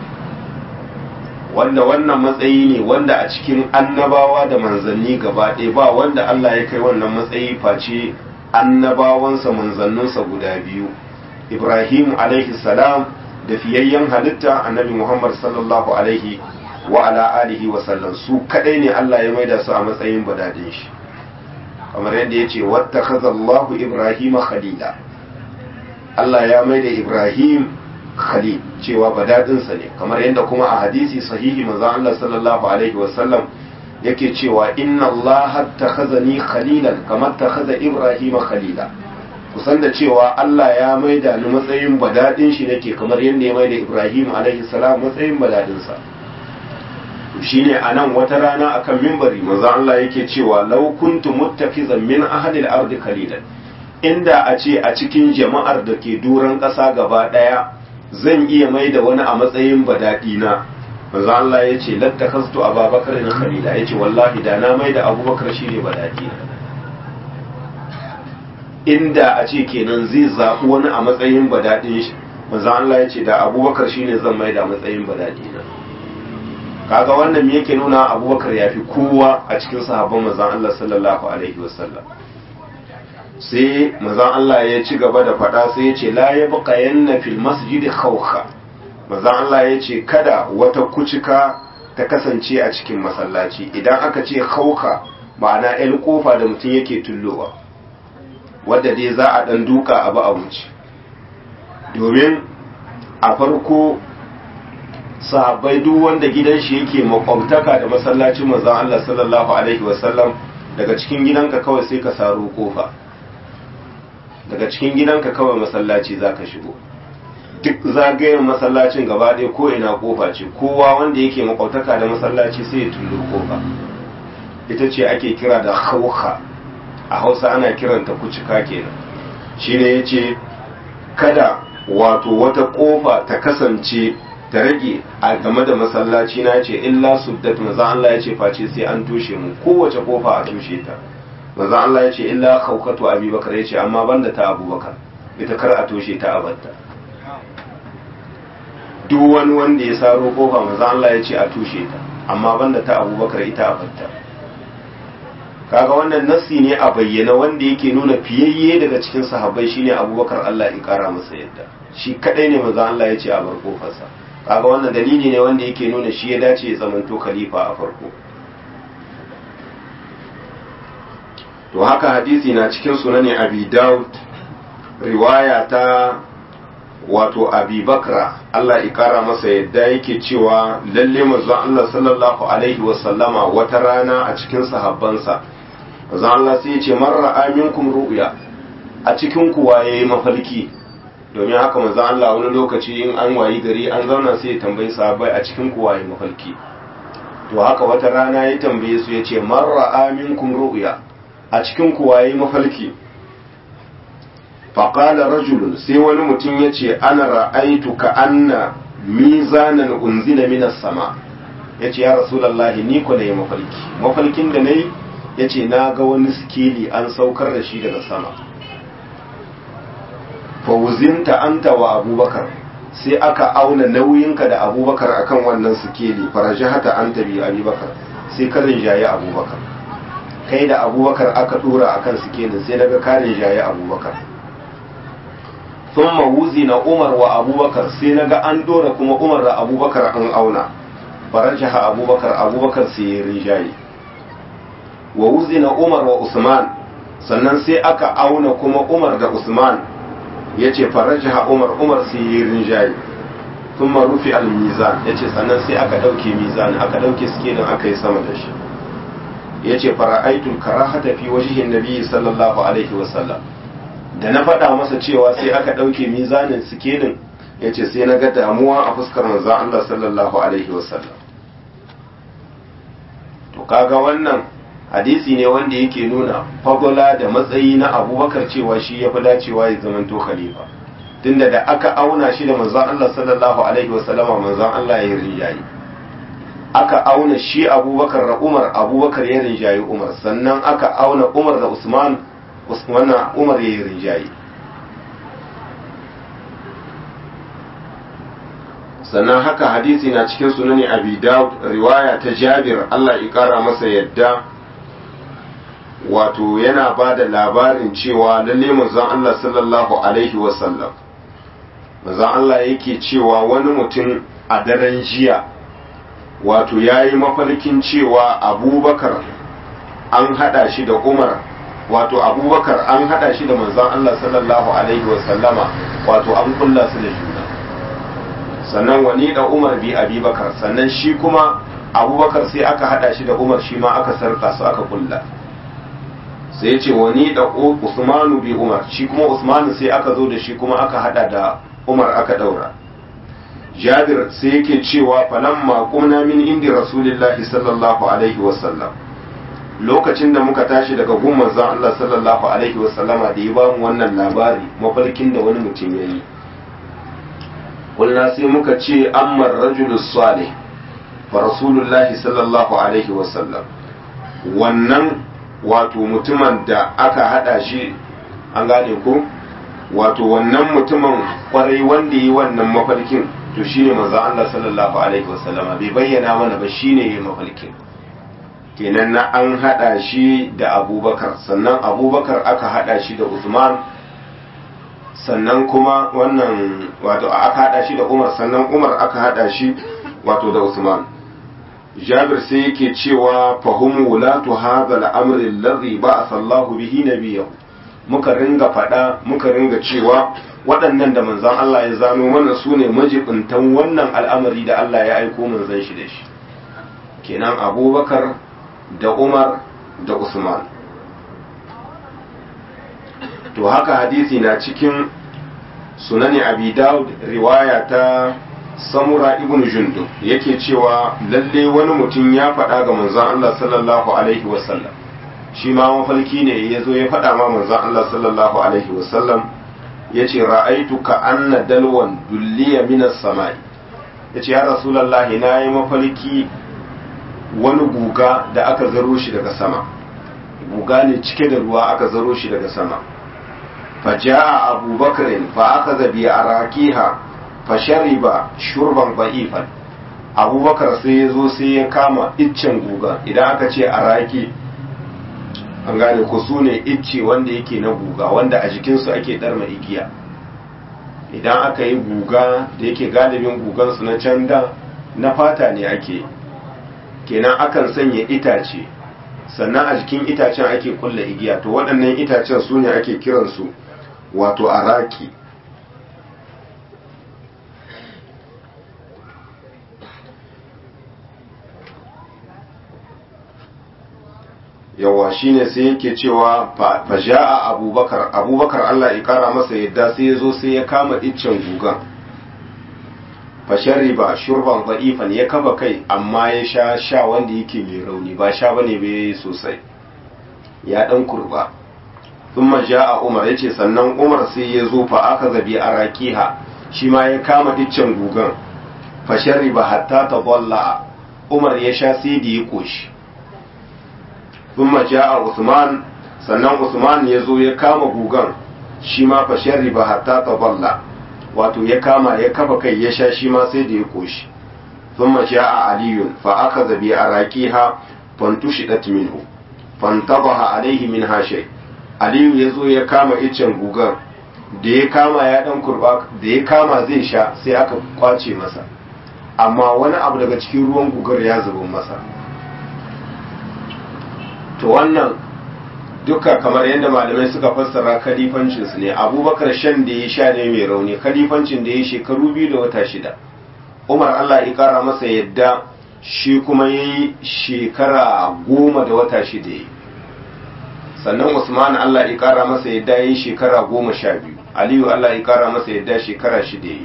wanda wannan matsayi ne wanda a cikin annabawa da manzanni gaba ɗaya ba wanda Allah ya kai wannan matsayi face annabawansa manzanninsa guda biyu ibrahim alaihi salam da fiyayyen halitta annabi muhammad sallallahu alaihi wa ala alihi wa sallam su kadai ne Allah ya maida su a matsayin badadin shi kamar yadda ya ce wata Allahu ibrahim khalila Allah ya maida ibrahim khalil cewa badadinsa ne kamar yadda kuma a hadisi sahihi manzo Allah sallallahu alaihi wa sallam yake cewa inna Allah takhazani khalilan kamar takhaza ibrahim khalila kusan da cewa Allah ya maida ni matsayin badadin shi nake kamar yadda ya maida Ibrahim alaihi salam matsayin badadin sa shine anan wata rana akan mimbari manzo Allah yake cewa law kuntu muttafizan min ahli al-ardi qalilan inda a ce a cikin jama'ar da ke duran ƙasa gaba ɗaya zan iya maida wani a matsayin badadi na manzo Allah ya ce lattakastu ababakar na khalila ya ce wallahi da na maida abubakar shine badadi na inda a ce kenan zai zaɓi wani a matsayin badaɗin shi manzan Allah ya ce da abubakar shine zan mai da matsayin badaɗi na kaga wannan me yake nuna abubakar ya fi kowa a cikin sahabban manzan Allah sallallahu alaihi wasallam sai manzan Allah ya ci gaba da faɗa sai ya ce la ya buƙa yanna fil masjidi khawkha manzan Allah ya ce kada wata kucika ta kasance a cikin masallaci idan aka ce khawkha ma'ana 'yan kofa da mutum yake tullowa wadda dai za a ɗan duka abu a wuce domin a farko sahabbai duk wanda gidan shi yake makwabtaka da masallacin manzon Allah sallallahu alaihi wasallam daga cikin gidanka kawai sai ka saro kofa daga cikin gidanka kawai masallaci zaka shigo duk zagayen masallacin gaba ɗaya ko ina kofa ce kowa wanda yake makwabtaka da masallaci sai ya tullo kofa ita ce ake kira da hauka a hausa ana kiranta kucika kenan shine ya ce kada wato wata kofa ta kasance ta rage a game da masallaci na ce illa suddat maza Allah ya ce face sai an toshe mu kowace kofa a toshe ta maza Allah ya ce illa haukatu abubakar ya ce amma banda ta abubakar ita kar a toshe ta abatta duk wani wanda ya saro kofa maza Allah ya ce a toshe ta amma banda ta abubakar ita abatta kaga wannan nassi ne a bayyana wanda yake nuna fiyayye daga cikin sahabbai shine abubakar Allah ya kara masa yadda shi kadai ne manzo Allah ya ce a bar kofarsa kaga wannan dalili ne wanda yake nuna shi ya dace ya zamanto khalifa a farko to haka hadisi na cikin sunani abi daud riwaya ta wato abi bakra Allah ya kara masa yadda yake cewa lalle manzo Allah sallallahu alaihi wasallama wata rana a cikin sahabbansa manzo Allah sai ya ce man ra'a minkum ru'ya a cikin ku waye mafalki domin haka manzo Allah wani lokaci in an wayi gari an zauna sai ya tambayi sahabbai a cikin ku waye mafalki to haka wata rana ya tambaye su ya ce man ra'a minkum ru'ya a cikin ku waye mafalki faƙala rajulun sai wani mutum ya ce ana ra'aitu ka anna mizanan unzila minas sama ya ce ya rasulallahi ni ku da ya mafalki mafalkin da na yi ya ce na ga wani sikeli an saukar da shi daga sama fawuzinta anta wa abubakar sai aka auna nauyinka da abubakar akan wannan sikeli farajahata anta bi abubakar sai ka rinjaye abubakar kai da abubakar aka dora akan sikelin sai daga ka rinjaye abubakar thumma wuzina umar wa abubakar sai naga an dora kuma umar da abubakar an auna farajaha abubakar abubakar sai ya rinjaye wa wuzina umar wa usman sannan sai aka auna kuma umar da usman ya ce farajaha umar umar sai ya rinjaye thumma rufi al-mizan ya ce sannan sai aka ɗauke mizan aka ɗauke sikelin aka yi sama da shi ya ce fara'aitul karahata fi wajihin nabi sallallahu alaihi wasallam da na faɗa masa cewa sai aka ɗauke mizanin sikelin ya ce sai na ga damuwa a fuskar manzan Allah sallallahu alaihi wasallam to kaga wannan hadisi ne wanda yake nuna fagola da matsayi na abubakar cewa shi ya fi dacewa ya zamanto khalifa tunda da aka auna shi da manzan Allah sallallahu alaihi wasallama manzan Allah ya rinjaye aka auna shi abubakar da umar abubakar ya rinjaye umar sannan aka auna umar da usman wannan umar ya yi rinjaye sannan haka hadisi na cikin sunani abi daud riwaya ta jabir allah ya kara masa yadda wato yana ba da labarin cewa lalle manzon allah sallallahu alaihi wasallam manzon Allah yake cewa wani mutum a daren jiya wato ya yi mafarkin cewa abubakar an hada shi da umar wato abubakar an hada shi da manzon Allah sallallahu alaihi wasallama wato an kulla su da juna sannan wani da umar bi abubakar sannan shi kuma abubakar sai aka hada shi da umar shi ma aka sarka su aka kulla sai ce wani da usmanu bi umar shi kuma usmanu sai aka zo da shi kuma aka hada da umar aka daura jabir sai yake cewa falamma qumna min indi rasulillahi sallallahu alaihi wasallam lokacin da muka tashi daga gun manzon Allah sallallahu alaihi wasallama da ya bamu wannan labari mafarkin da wani mutum yayi kullna sai muka ce amma rajulu salih fa rasulullahi sallallahu alaihi wasallam wannan wato mutumin da aka hada shi an gane ko wato wannan mutumin kwarai wanda yi wannan mafarkin to shine manzo Allah sallallahu alaihi wasallam bai bayyana mana ba shine yi mafarkin kenan na an hada shi da Abubakar sannan Abubakar aka hada shi da Usman sannan kuma wannan wato aka hada shi da Umar sannan Umar aka hada shi wato da Usman Jabir sai yake cewa fahum wulatu hadha al-amri alladhi ba'atha Allahu bihi nabiyahu muka ringa faɗa muka ringa cewa waɗannan da manzan Allah ya zano mana su ne majibintan wannan al'amari da Allah ya aiko manzan shi da shi kenan abubakar da umar da usman to haka hadisi na cikin sunani abi daud riwaya ta samura ibn jundub yake cewa lalle wani mutum ya faɗa ga manzan Allah sallallahu alaihi wasallam shi ma mafalki ne ya zo ya faɗa ma manzan Allah sallallahu alaihi wasallam ya ce ra'aitu ka anna dalwan dulliya minas samai ya ce ya rasulallahi na yi mafalki wani guga da aka zaro shi daga sama guga ne cike da ruwa aka zaro shi daga sama fa ja'a abubakarin fa aka zabi a rakiha fa shariba shurban ba'ifan abubakar sai ya zo sai ya kama iccen guga idan aka ce a raki an gane ko su ne icce wanda yake na guga wanda a jikinsu ake ɗarma igiya idan aka yi guga da yake galibin gugansu na can da na fata ne ake kenan akan sanya itace sannan a jikin itacen ake kulla igiya to waɗannan itacen su ne ake kiransu wato araki yawa shine sai yake cewa fa ja'a abubakar abubakar Allah ya kara masa yadda sai ya zo sai ya kama iccen gugan fa shariba shurban da'ifan ya kafa kai amma ya sha sha wanda yake mai rauni ba sha bane bai sosai ya dan kurba thumma ja'a umar yace sannan umar sai ya zo fa aka zabi arakiha shi ma ya kama iccen gugan fa shariba hatta tadalla umar ya sha sai da ya koshi thumma ja'a Usman sannan Usman ya zo ya kama gugan shi ma fa sharriba hatta taballa wato ya kama ya kafa kai ya sha shi ma sai da ya koshi thumma ja'a Ali fa akhadha bi araqiha fantushidat minhu fantabaha alaihi min hashay Ali ya zo ya kama icen gugan da ya kama ya dan kurba da ya kama zai sha sai aka kwace masa amma wani abu daga cikin ruwan gugar ya zubo masa to wannan duka kamar yadda malamai suka fassara kalifancinsu ne abubakar shan da ya sha ne mai rauni kalifancin da ya shekaru biyu da wata shida umar allah ya kara masa yadda shi kuma ya yi shekara goma da wata shida ya sannan usman allah ya kara masa yadda ya yi shekara goma sha biyu aliyu allah ya kara masa yadda shekara shida ya yi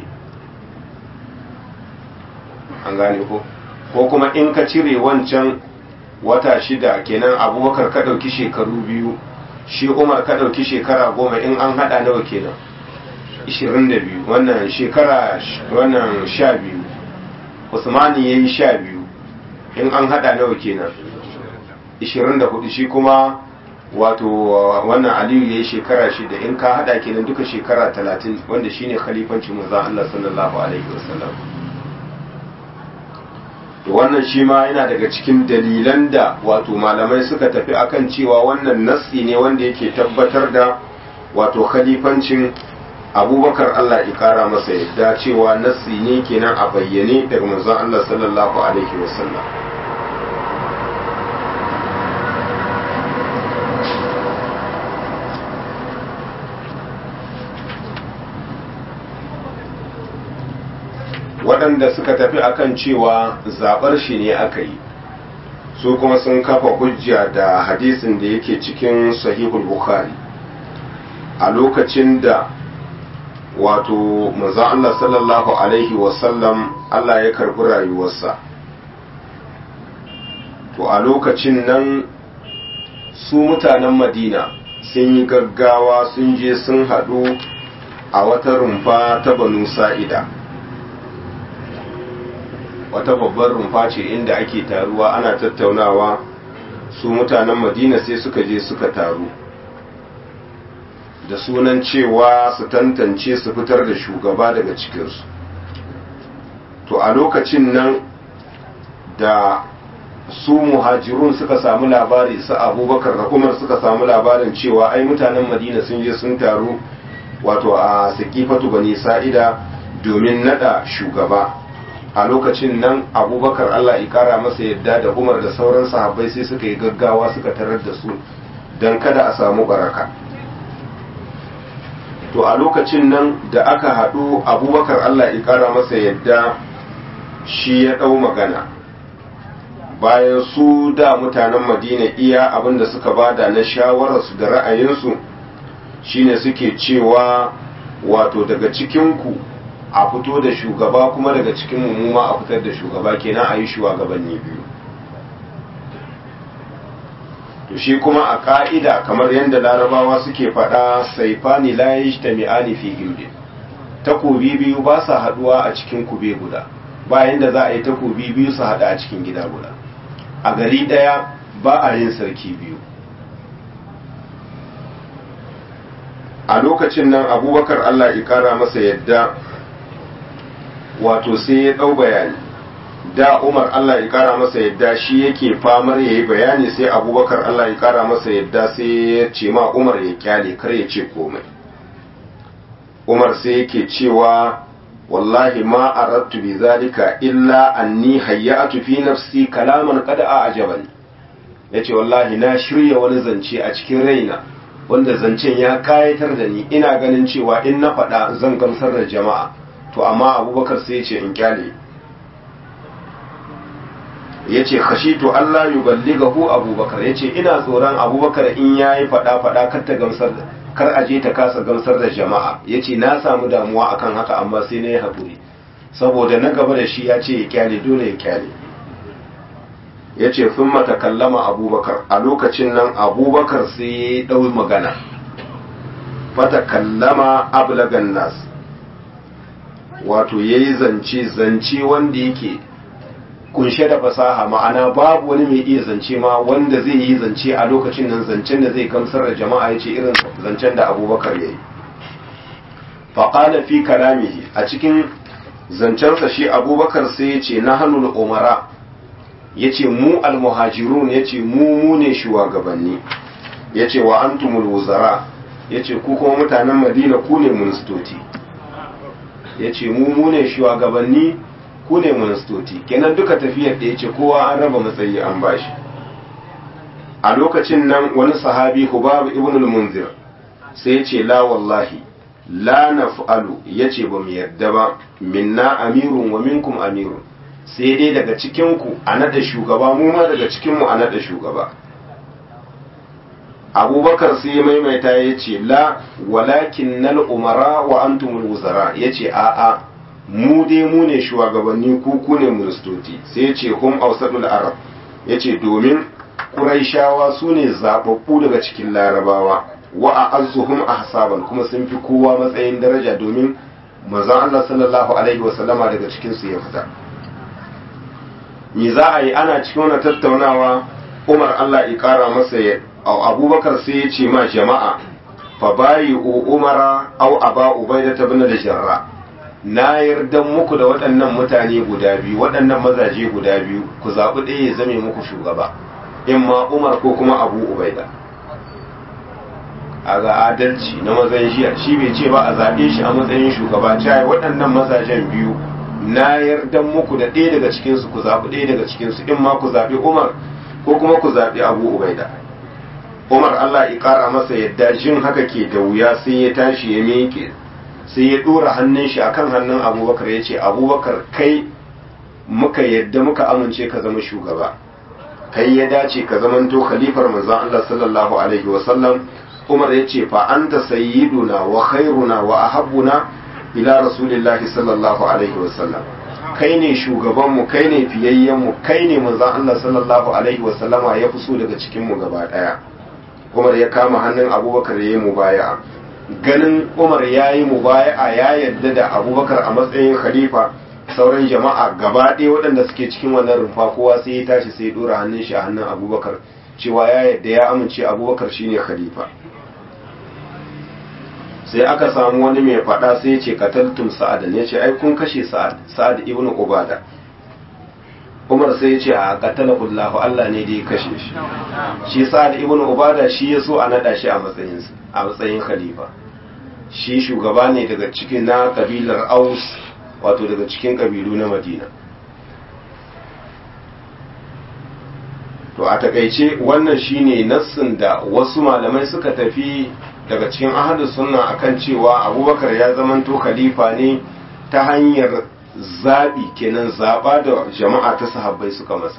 an gane ko ko kuma in ka cire wancan wata shida kenan abubakar ka ɗauki shekaru biyu shi umar ka ɗauki shekara goma in an haɗa nawa kenan ishirin da biyu wannan shekara wannan sha biyu usmani ya yi sha biyu in an haɗa nawa kenan ishirin da hudu shi kuma wato wannan aliyu ya yi shekara shida in ka haɗa kenan duka shekara talatin wanda shine khalifancin manzon Allah sallallahu alaihi wasallam to wannan shi ma yana daga cikin dalilan da wato malamai suka tafi akan cewa wannan nassi ne wanda yake tabbatar da wato khalifancin abubakar Allah ya kara masa yadda cewa nassi ne kenan a bayyane daga manzon Allah sallallahu alaihi wasallam waɗanda suka tafi akan cewa zaɓar shi ne aka yi su kuma sun kafa hujja da hadisin da yake cikin sahihul bukhari a lokacin da wato manzo Allah sallallahu alaihi wasallam Allah ya karbi rayuwarsa to a lokacin nan su mutanen madina sun yi gaggawa sun je sun haɗu a wata rumfa ta banu sa'ida wata babbar rumfa ce inda ake taruwa ana tattaunawa su mutanen madina sai suka je suka taru da sunan cewa su tantance su fitar da shugaba daga cikinsu to a lokacin nan da su muhajirun suka samu labari su abubakar da umar suka samu labarin cewa ai mutanen madina sun je sun taru wato a sakifatu bani sa'ida domin nada shugaba a lokacin nan abubakar allah ikara masa yadda da umar da sauran sahabbai sai suka yi gaggawa suka tarar da su don kada a samu baraka to a lokacin nan da aka haɗu abubakar allah ikara masa yadda shi ya ɗau magana bayan su da mutanen madina iya abinda suka bada na shawararsu da ra'ayinsu shine suke cewa wato daga cikinku a fito da shugaba kuma daga cikin mummuma a fitar da shugaba kenan a yi shugabanni biyu to shi kuma a ka'ida kamar yadda larabawa suke faɗa saifani la yajtami'ani fi gildin takobi biyu ba sa haɗuwa a cikin kube guda bayan da za a yi takobi biyu su haɗa a cikin gida guda a gari ɗaya ba a yin sarki biyu a lokacin nan abubakar allah ikara masa yadda wato sai ya ɗau bayani da umar allah ikara masa yadda shi yake famar ya yi bayani sai abubakar allah ikara masa yadda sai ya ce ma umar ya kyale kar ya ce komai umar sai yake cewa wallahi ma aradtu bi zalika illa anni hayyatu fi nafsi kalaman qad a'jabani yace wallahi na shirya wani zance a cikin raina wanda zancen ya kayatar da ni ina ganin cewa in na faɗa zan gamsar da jama'a to amma abubakar sai yace in kyale yace khashitu Allah yuballighahu abubakar yace ina tsoron abubakar in yayi faɗa faɗa kar ta gamsar da kar a je ta kasa gamsar da jama'a ya ce na samu damuwa akan haka amma sai na yi haƙuri saboda na gaba da shi ya ce ya kyale dole ya kyale ya ce sun mata kallama abubakar a lokacin nan abubakar sai ya yi ɗau magana fata kallama ablagan nas wato ya yi zance zance wanda yake kunshe da fasaha ma'ana babu wani mai iya zance ma wanda zai yi zance a lokacin nan zancen da zai gamsar da jama'a ya ce irin zancen da abubakar ya yi faƙala fi kalamihi a cikin zancensa shi abubakar sai ya ce na hannun umara ya ce mu almuhajirun ya ce mu mu ne shugabanni ya ce wa antumul wuzara ya ce ku kuma mutanen madina ku ne ministoci ya ce mu mu ne shugabanni ku ne ministoci kenan duka tafiyar da ya ce kowa an raba matsayi an bashi a lokacin nan wani sahabi hubab ibn al-munzir sai ya ce la wallahi la naf'alu yace ba mu yarda ba minna amirun wa minkum amirun sai dai daga cikin ku a nada shugaba mu ma daga cikin mu a nada shugaba abubakar sai ya maimaita ya ce la walakin nal umara wa antumul wuzara ya ce a'a mu dai mu ne shugabanni ku ku ne ministoci sai ya ce hum ausadul arab ya ce domin ƙuraishawa su ne zaɓaɓɓu daga cikin larabawa wa a azuhum ahsaban kuma sun fi kowa matsayin daraja domin manzon Allah sallallahu alaihi wa sallama daga cikin su ya fita me za a yi ana cikin wannan tattaunawa Umar Allah ya kara masa ya Abubakar sai ya ce ma jama'a fa bayi umara au aba ubaida ibn al-jarra na yarda muku da waɗannan mutane guda biyu waɗannan mazaje guda biyu ku zaɓi ɗaya ya zame muku shugaba in ma umar ko kuma abu ubaida a ga adalci na mazan jiya shi bai ce ba a zaɓe shi a matsayin shugaba cayi waɗannan mazajen biyu na yarda muku da ɗaya daga cikinsu ku zaɓi ɗaya daga cikinsu in ma ku zaɓi umar ko kuma ku zaɓi abu ubaida umar allah ya ƙara masa yadda jin haka ke da wuya sai ya tashi ya miƙe sai ya ɗora hannun shi akan hannun abubakar ya ce abubakar kai muka yadda muka amince ka zama shugaba kai ya dace ka zamanto khalifar manzon Allah sallallahu alaihi wa sallam Umar ya ce fa anta sayyiduna wa khairuna wa ahabbuna ila rasulillahi sallallahu alaihi wa sallam kai ne shugaban mu kai ne fiyayyen mu kai ne manzon Allah sallallahu alaihi wa sallama ya fi so daga cikin mu gaba daya Umar ya kama hannun Abubakar ya yi mubaya'a ganin Umar ya yi mubaya'a ya yadda da Abubakar a matsayin khalifa sauran jama'a gaba ɗaya waɗanda suke cikin wannan rumfa kowa sai ya tashi sai ya ɗora hannun shi a hannun abubakar cewa ya yadda ya amince abubakar shine khalifa sai aka samu wani mai faɗa sai ya ce kataltum sa'ad ya ce ai kun kashe sa'ad sa'ad ibnu ubada umar sai ya ce a qatalahu Allah Allah ne da ya kashe shi shi sa'ad ibnu ubada shi ya so a nada shi a matsayin a matsayin khalifa shi shugaba ne daga cikin na kabilar aus wato daga cikin kabilu na madina to a takaice wannan shine nassin da wasu malamai suka tafi daga cikin ahadu sunna akan cewa abubakar ya zamanto khalifa ne ta hanyar zaɓi kenan zaɓa da jama'a ta sahabbai suka masa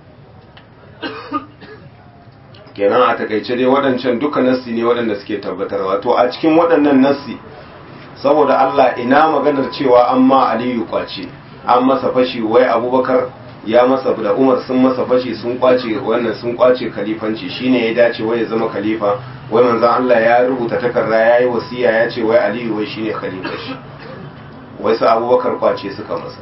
kenan a takaice dai waɗancan duka nassi ne waɗanda suke tabbatarwa to a cikin waɗannan nassi saboda Allah ina maganar cewa an ma aliyu kwace an masa fashi wai abubakar ya masa da umar sun masa fashi sun kwace wannan sun kwace khalifanci shine ya dace wai ya zama khalifa wai manzon Allah ya rubuta takarda ya yi wasiya ya ce wai aliyu wai shine khalifa shi wai sa abubakar kwace suka masa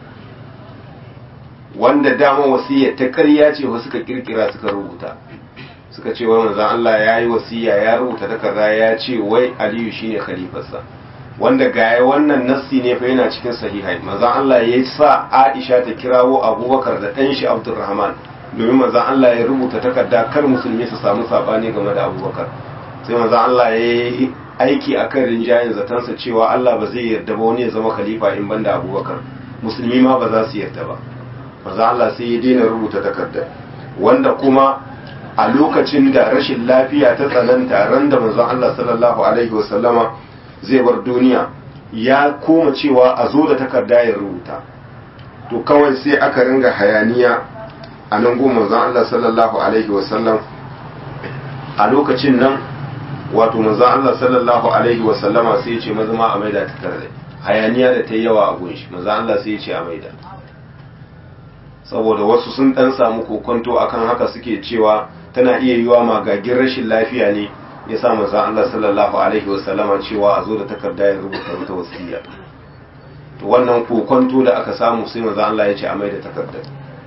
wanda dama wasiya ta ƙarya ce wasu suka kirkira suka rubuta suka ce wai manzon Allah ya yi wasiya ya rubuta takarda ya ce wai aliyu shine khalifarsa wanda gaya wannan nassi ne fa yana cikin sahihai manzon Allah ya sa Aisha ta kirawo Abubakar da ɗan shi Abdurrahman domin manzon Allah ya rubuta takarda kar musulmi su samu sabani game da Abubakar sai manzon Allah ya yi aiki akan rinjayen zatansa cewa Allah ba zai yarda ba wani ya zama khalifa in banda Abubakar musulmi ma ba za su yarda ba manzon Allah sai ya daina rubuta takarda wanda kuma a lokacin da rashin lafiya ta tsananta ran da manzon Allah sallallahu alaihi wasallama zai bar duniya ya koma cewa a zo da takarda ya rubuta to kawai sai aka ringa hayaniya a nan goma manzon Allah sallallahu alaihi wasallam a lokacin nan wato manzon Allah sallallahu alaihi wasallama sai ya ce mazama a maida takarda hayaniya da ta yi yawa a gunshi manzon Allah sai ya ce a maida saboda wasu sun dan samu kokonto akan haka suke cewa tana iya yiwa magagin rashin lafiya ne ya sa manzo Allah sallallahu alaihi wasallama cewa a zo da takarda ya rubuta wata wasiya to wannan kokonto da aka samu sai manzo Allah ya ce a mai da takardar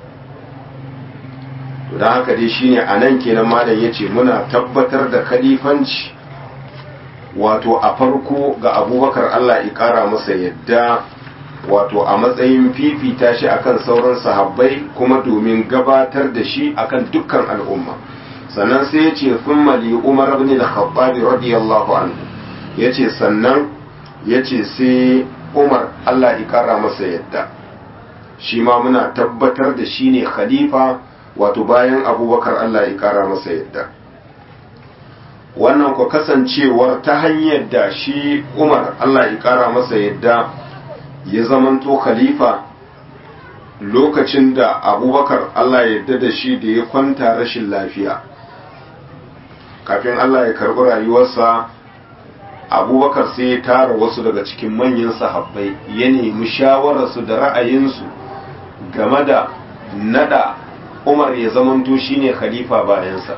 to dan haka dai shine anan kenan malam yace muna tabbatar da khalifanci wato a farko ga Abubakar Allah ya kara masa yadda wato a matsayin fifita shi akan sauran sahabbai kuma domin gabatar da shi akan dukkan al'umma sannan sai ya ce sun mali umar ibn al-khattab radiyallahu anhu ya ce sannan ya ce sai umar Allah ya kara masa yadda shi ma muna tabbatar da shi ne khalifa wato bayan abubakar Allah ya kara masa yadda wannan ku kasancewar ta hanyar da shi umar Allah ya kara masa yadda ya zamanto khalifa lokacin da abubakar Allah ya yarda da shi da ya kwanta rashin lafiya kafin Allah ya karɓi rayuwarsa abubakar sai ya tara wasu daga cikin manyan sahabbai ya nemi shawararsu da ra'ayinsu game da nada umar ya zamanto shine khalifa bayansa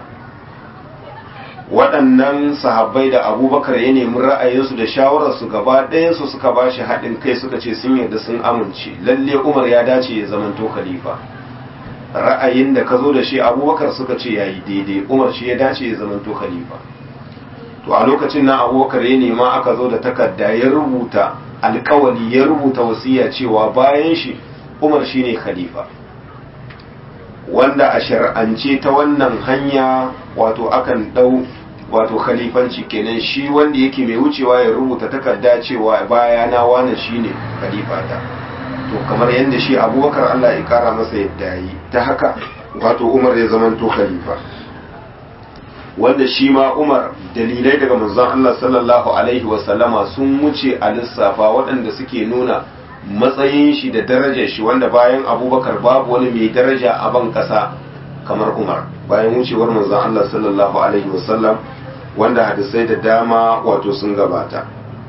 waɗannan sahabbai da abubakar ya nemi ra'ayinsu da shawararsu gaba ɗayansu suka ba shi haɗin kai suka ce sun yarda sun amince lalle umar ya dace ya zamanto khalifa ra'ayin da ka zo da shi abubakar suka ce ya yi daidai umar shi ya dace ya zamanto khalifa to a lokacin na abubakar ya nema aka zo da takarda ya rubuta alkawali ya rubuta wasiya cewa bayan shi umar shi ne khalifa wanda a shar'ance ta wannan hanya wato akan ɗau wato khalifanci kenan shi wanda yake mai wucewa ya rubuta takarda cewa baya na wani shine khalifata to kamar yadda shi abubakar Allah ya kara masa yadda yi ta haka wato umar ya zama to khalifa wanda shi ma umar dalilai daga manzon Allah sallallahu alaihi wasallama sun wuce a lissafa waɗanda suke nuna matsayin shi da darajar shi wanda bayan abubakar babu wani mai daraja a ban ƙasa kamar umar bayan wucewar manzon Allah sallallahu alaihi wasallam wanda hadisai da dama wato sun gabata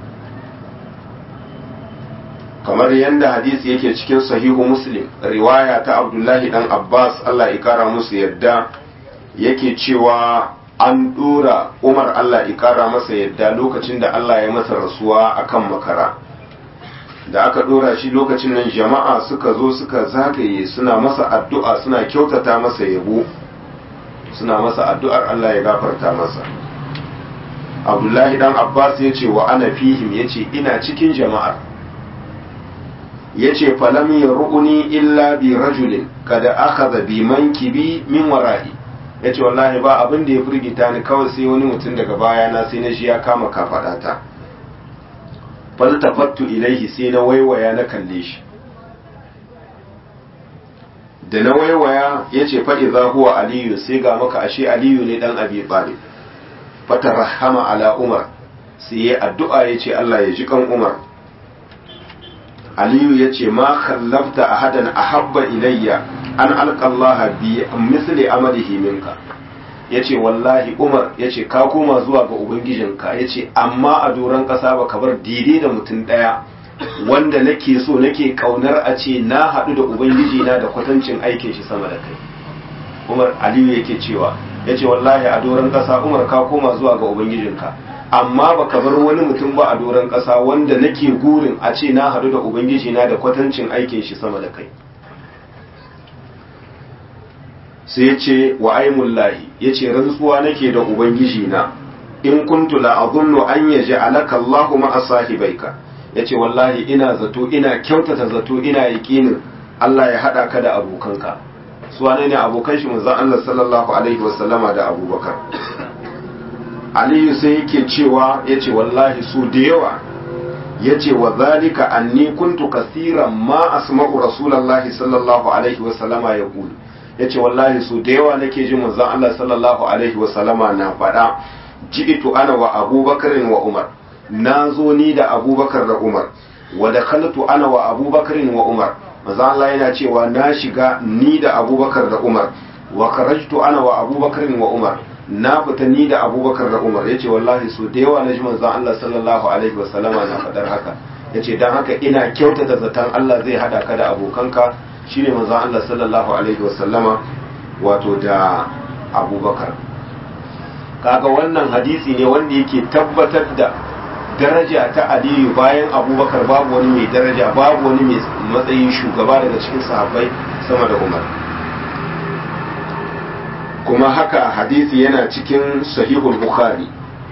kamar yadda hadisi yake cikin sahihu muslim riwaya ta abdullahi dan abbas allah ikara musu yadda yake cewa an dora umar allah ikara masa yadda lokacin da allah ya masa rasuwa akan makara da aka dora shi lokacin nan jama'a suka zo suka zagaye suna masa addu'a suna kyautata masa yabo suna masa addu'ar allah ya gafarta masa abdullahi dan abbas ya ce wa ana fihim ya ce ina cikin jama'ar ya ce falam ya ru'uni illa bi rajulin kada aka zabi mankibi min wara'i ya ce wallahi ba abin da ya firgita ni kawai sai wani mutum daga baya na sai na shi ya kama kafaɗata faltafattu ilaihi sai na waiwaya na kalle shi da na waiwaya ya ce fa'iza huwa aliyu sai ga maka ashe aliyu ne dan abi talib fatarahama ala umar sai ya addu'a ya ce Allah ya ji kan umar aliyu ya ce ma kallafta ahadan ahabba ilayya an alƙallaha bi misli amalihi minka ya ce wallahi umar ya ce ka koma zuwa ga ubangijinka ya ce amma a doron ƙasa ba ka bar daidai da mutum ɗaya wanda nake so nake ƙaunar a ce na haɗu da ubangijina da kwatancin aikin shi sama da kai umar aliyu yake cewa ya ce wallahi a doron ƙasa umar ka koma zuwa ga ubangijinka amma ba ka bar wani mutum ba a doron ƙasa wanda nake gurin a ce na haɗu da ubangijina da kwatancin aikin shi sama da kai sai ya ce wa aimullahi ya ce rantsuwa nake da ubangijina in kuntu la azunnu an yaji alaka Allahu ma'a sahibaika ya ce wallahi ina zato ina kyautata zato ina yaƙinin Allah ya haɗa ka da abokanka su wane ne abokan shi manzon Allah sallallahu alaihi wasallama da abubakar aliyu sai yake cewa ya ce wallahi su da yawa ya ce wa zalika anni kuntu kasiran ma asma'u rasulallahi sallallahu alaihi wasallama ya kulu ya ce wallahi su da yawa nake jin manzon Allah sallallahu alaihi wasallama na faɗa ji'itu ana wa abubakarin wa umar na zo ni da abubakar da umar wa da ana wa abubakarin wa umar manzon Allah yana cewa na shiga ni da abubakar da umar wa karajtu ana wa abubakarin wa umar na fita ni da abubakar da umar ya ce wallahi su da yawa na ji manzon Allah sallallahu alaihi wasallama na faɗar haka ya ce don haka ina kyautata zaton Allah zai haɗa ka da abokanka shine manzon Allah sallallahu alaihi wasallama wato da abubakar kaga wannan hadisi ne wanda yake tabbatar da daraja ta aliyu bayan abubakar babu wani mai daraja babu wani mai matsayin shugaba daga cikin sahabbai sama da umar kuma haka hadisi yana cikin sahihul bukhari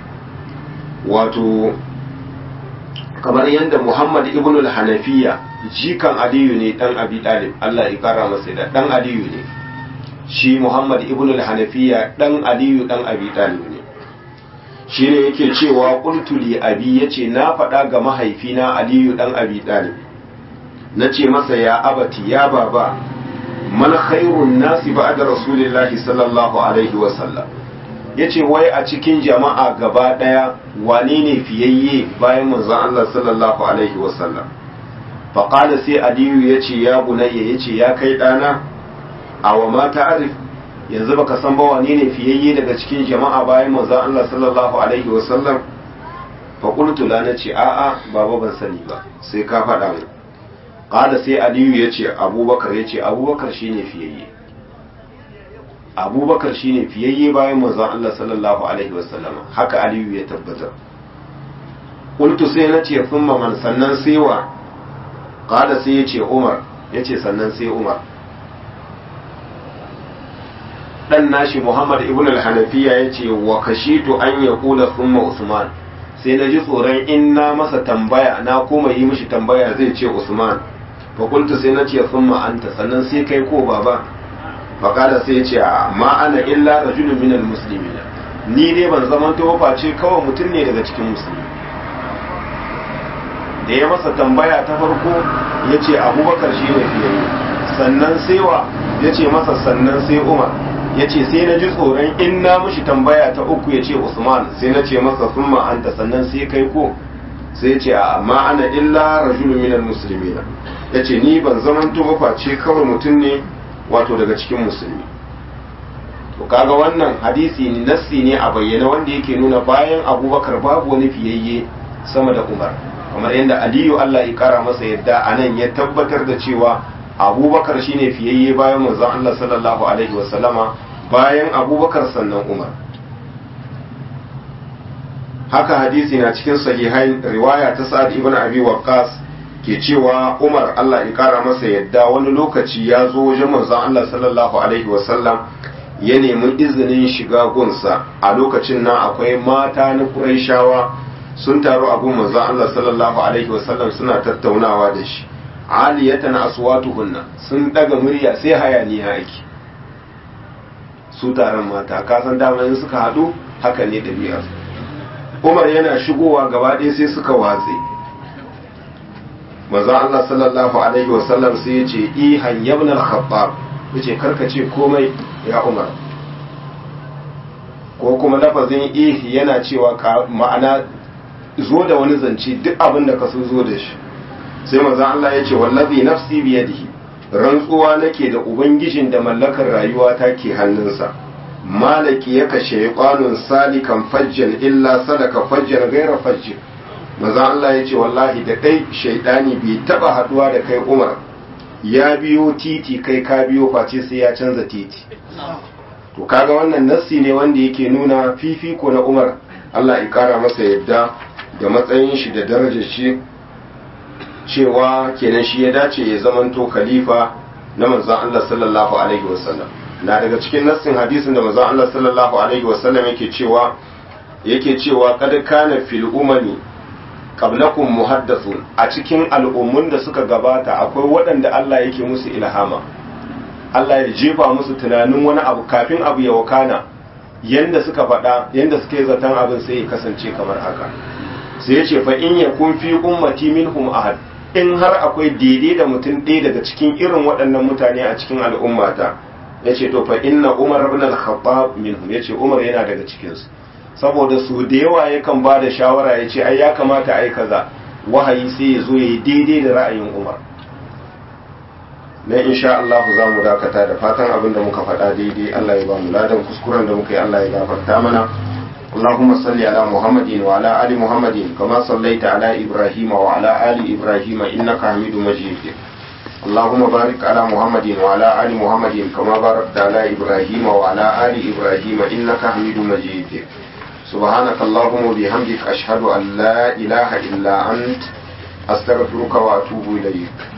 wato kamar yadda muhammad ibn al-hanafiya jikan aliyu ne dan abi dalib Allah ya kara masa da dan aliyu ne shi muhammad ibn al-hanafiya dan aliyu dan abi dalib ne shi ne yake cewa qultu li abi yace na faɗa ga mahaifina aliyu dan abi dalib nace masa ya abati ya baba man khairun nasi ba'da rasulillahi sallallahu alaihi wa sallam yace wai a cikin jama'a gaba daya wane ne fiyayye bayan manzon Allah sallallahu alaihi wa sallam fa qala sai aliyu yace ya bunayya yace ya kai dana awa ma ta'rif yanzu baka san ba wane ne fiyayye daga cikin jama'a bayan manzon Allah sallallahu alaihi wa sallam fa qultu la nace a'a baba ban sani ba sai ka faɗa mu Ƙada sai Aliyu ya ce abubakar ya ce abubakar shi ne fiyayye abubakar shi ne fiyayye bayan manzon Allah sallallahu Alaihi wasallama haka Aliyu ya tabbatar ƙultu sai na ce sun man sannan sai wa ƙada sai ya ce Umar ya ce sannan sai Umar ɗan nashi Muhammad ibn al-Hanafiya ya ce wa kashitu an ya kula summa Usman sai na ji tsoron in na masa tambaya na koma yi mishi tambaya zai ce Usman fakultu sai na ce sun ma'anta sannan sai kai ko baba faƙada sai ce ma ana illa rajulun minal musulmi ni dai ban zaman to face kawai mutum ne daga cikin musulmi da ya masa tambaya ta farko ya ce abubakar shi ne fiye sannan sai wa ya ce masa sannan sai umar ya ce sai na ji tsoron in na mushi tambaya ta uku ya ce usman sai na ce masa sun anta sannan sai kai ko sai ya ce amma ana illa rajulun minal muslimina ya ce ni ban zaman to face kawai mutum ne wato daga cikin musulmi to kaga wannan hadisi ne nassi ne a bayyana wanda yake nuna bayan abubakar babu wani fiyayye sama da umar kamar yadda aliyu allah ya kara masa yadda a nan ya tabbatar da cewa abubakar shine fiyayye bayan manzon allah sallallahu alaihi wasallama bayan abubakar sannan umar haka hadisi na cikin sahihain riwaya ta sa'ad ibn abi waqqas ke cewa umar allah ya kara masa yadda wani lokaci ya zo wajen manzon allah sallallahu alaihi wasallam ya nemi izinin shiga gunsa a lokacin nan akwai mata na Qurayshawa sun taru a gun manzon Allah sallallahu alaihi wasallam suna tattaunawa da shi aliyatan aswatuhunna sun daga murya sai hayaniya ake su taron mata ka san dama in suka hadu haka ne ɗabi'ar Umar yana shigowa gaba ɗaya sai suka watse manzon Allah sallallahu alaihi wasallam sai ya ce ihan yabna al-khattab yace karkace komai ya umar ko kuma lafazin ih yana cewa ma'ana zo da wani zance duk abin da ka so zo da shi sai maza Allah ya ce wallazi nafsi biyadihi rantsuwa nake da ubangijin da mallakar rayuwa ta ke hannunsa malaki ya kashe kwanun salikan fajjan illa sadaka fajjan gaira fajjin maza Allah ya ce wallahi da kai shaidani bai taba haduwa da kai umar ya biyo titi kai ka biyo face sai ya canza titi to kaga wannan nassi ne wanda yake nuna fifiko na Umar Allah ya kara masa yadda da matsayin shi da darajar shi cewa kenan shi ya dace ya zamanto khalifa na manzon Allah sallallahu alaihi wasallam na daga cikin nassin hadisin da manzon Allah sallallahu alaihi wasallam yake cewa yake cewa kad kana fil umami qablakum muhaddathun a cikin al'ummun da suka gabata akwai waɗanda Allah yake musu ilhama Allah ya jefa musu tunanin wani abu kafin abu ya wakana yanda suka faɗa yanda suka yi zaton abin sai ya kasance kamar haka sai ya ce fa in ya kun fi ummati minhum ahad in har akwai daidai da mutum ɗaya daga cikin irin waɗannan mutane a cikin al'ummata ya ce to fa inna umar ibn al-khattab minhum ya ce umar yana daga cikinsu saboda su da yawa yakan ba da shawara ya ce ai ya kamata a yi kaza wahayi sai ya zo ya yi daidai da ra'ayin umar na insha Allah za mu dakata da fatan abin da muka faɗa daidai Allah ya ba mu ladan kuskuren da muka yi Allah ya gafarta mana اللهم صل على محمد وعلى آل محمد كما صليت على إبراهيم وعلى آل إبراهيم إنك حميد مجيد اللهم بارك على محمد وعلى آل محمد كما باركت على إبراهيم وعلى آل إبراهيم إنك حميد مجيد سبحانك اللهم وبحمدك أشهد أن لا إله إلا أنت أستغفرك وأتوب إليك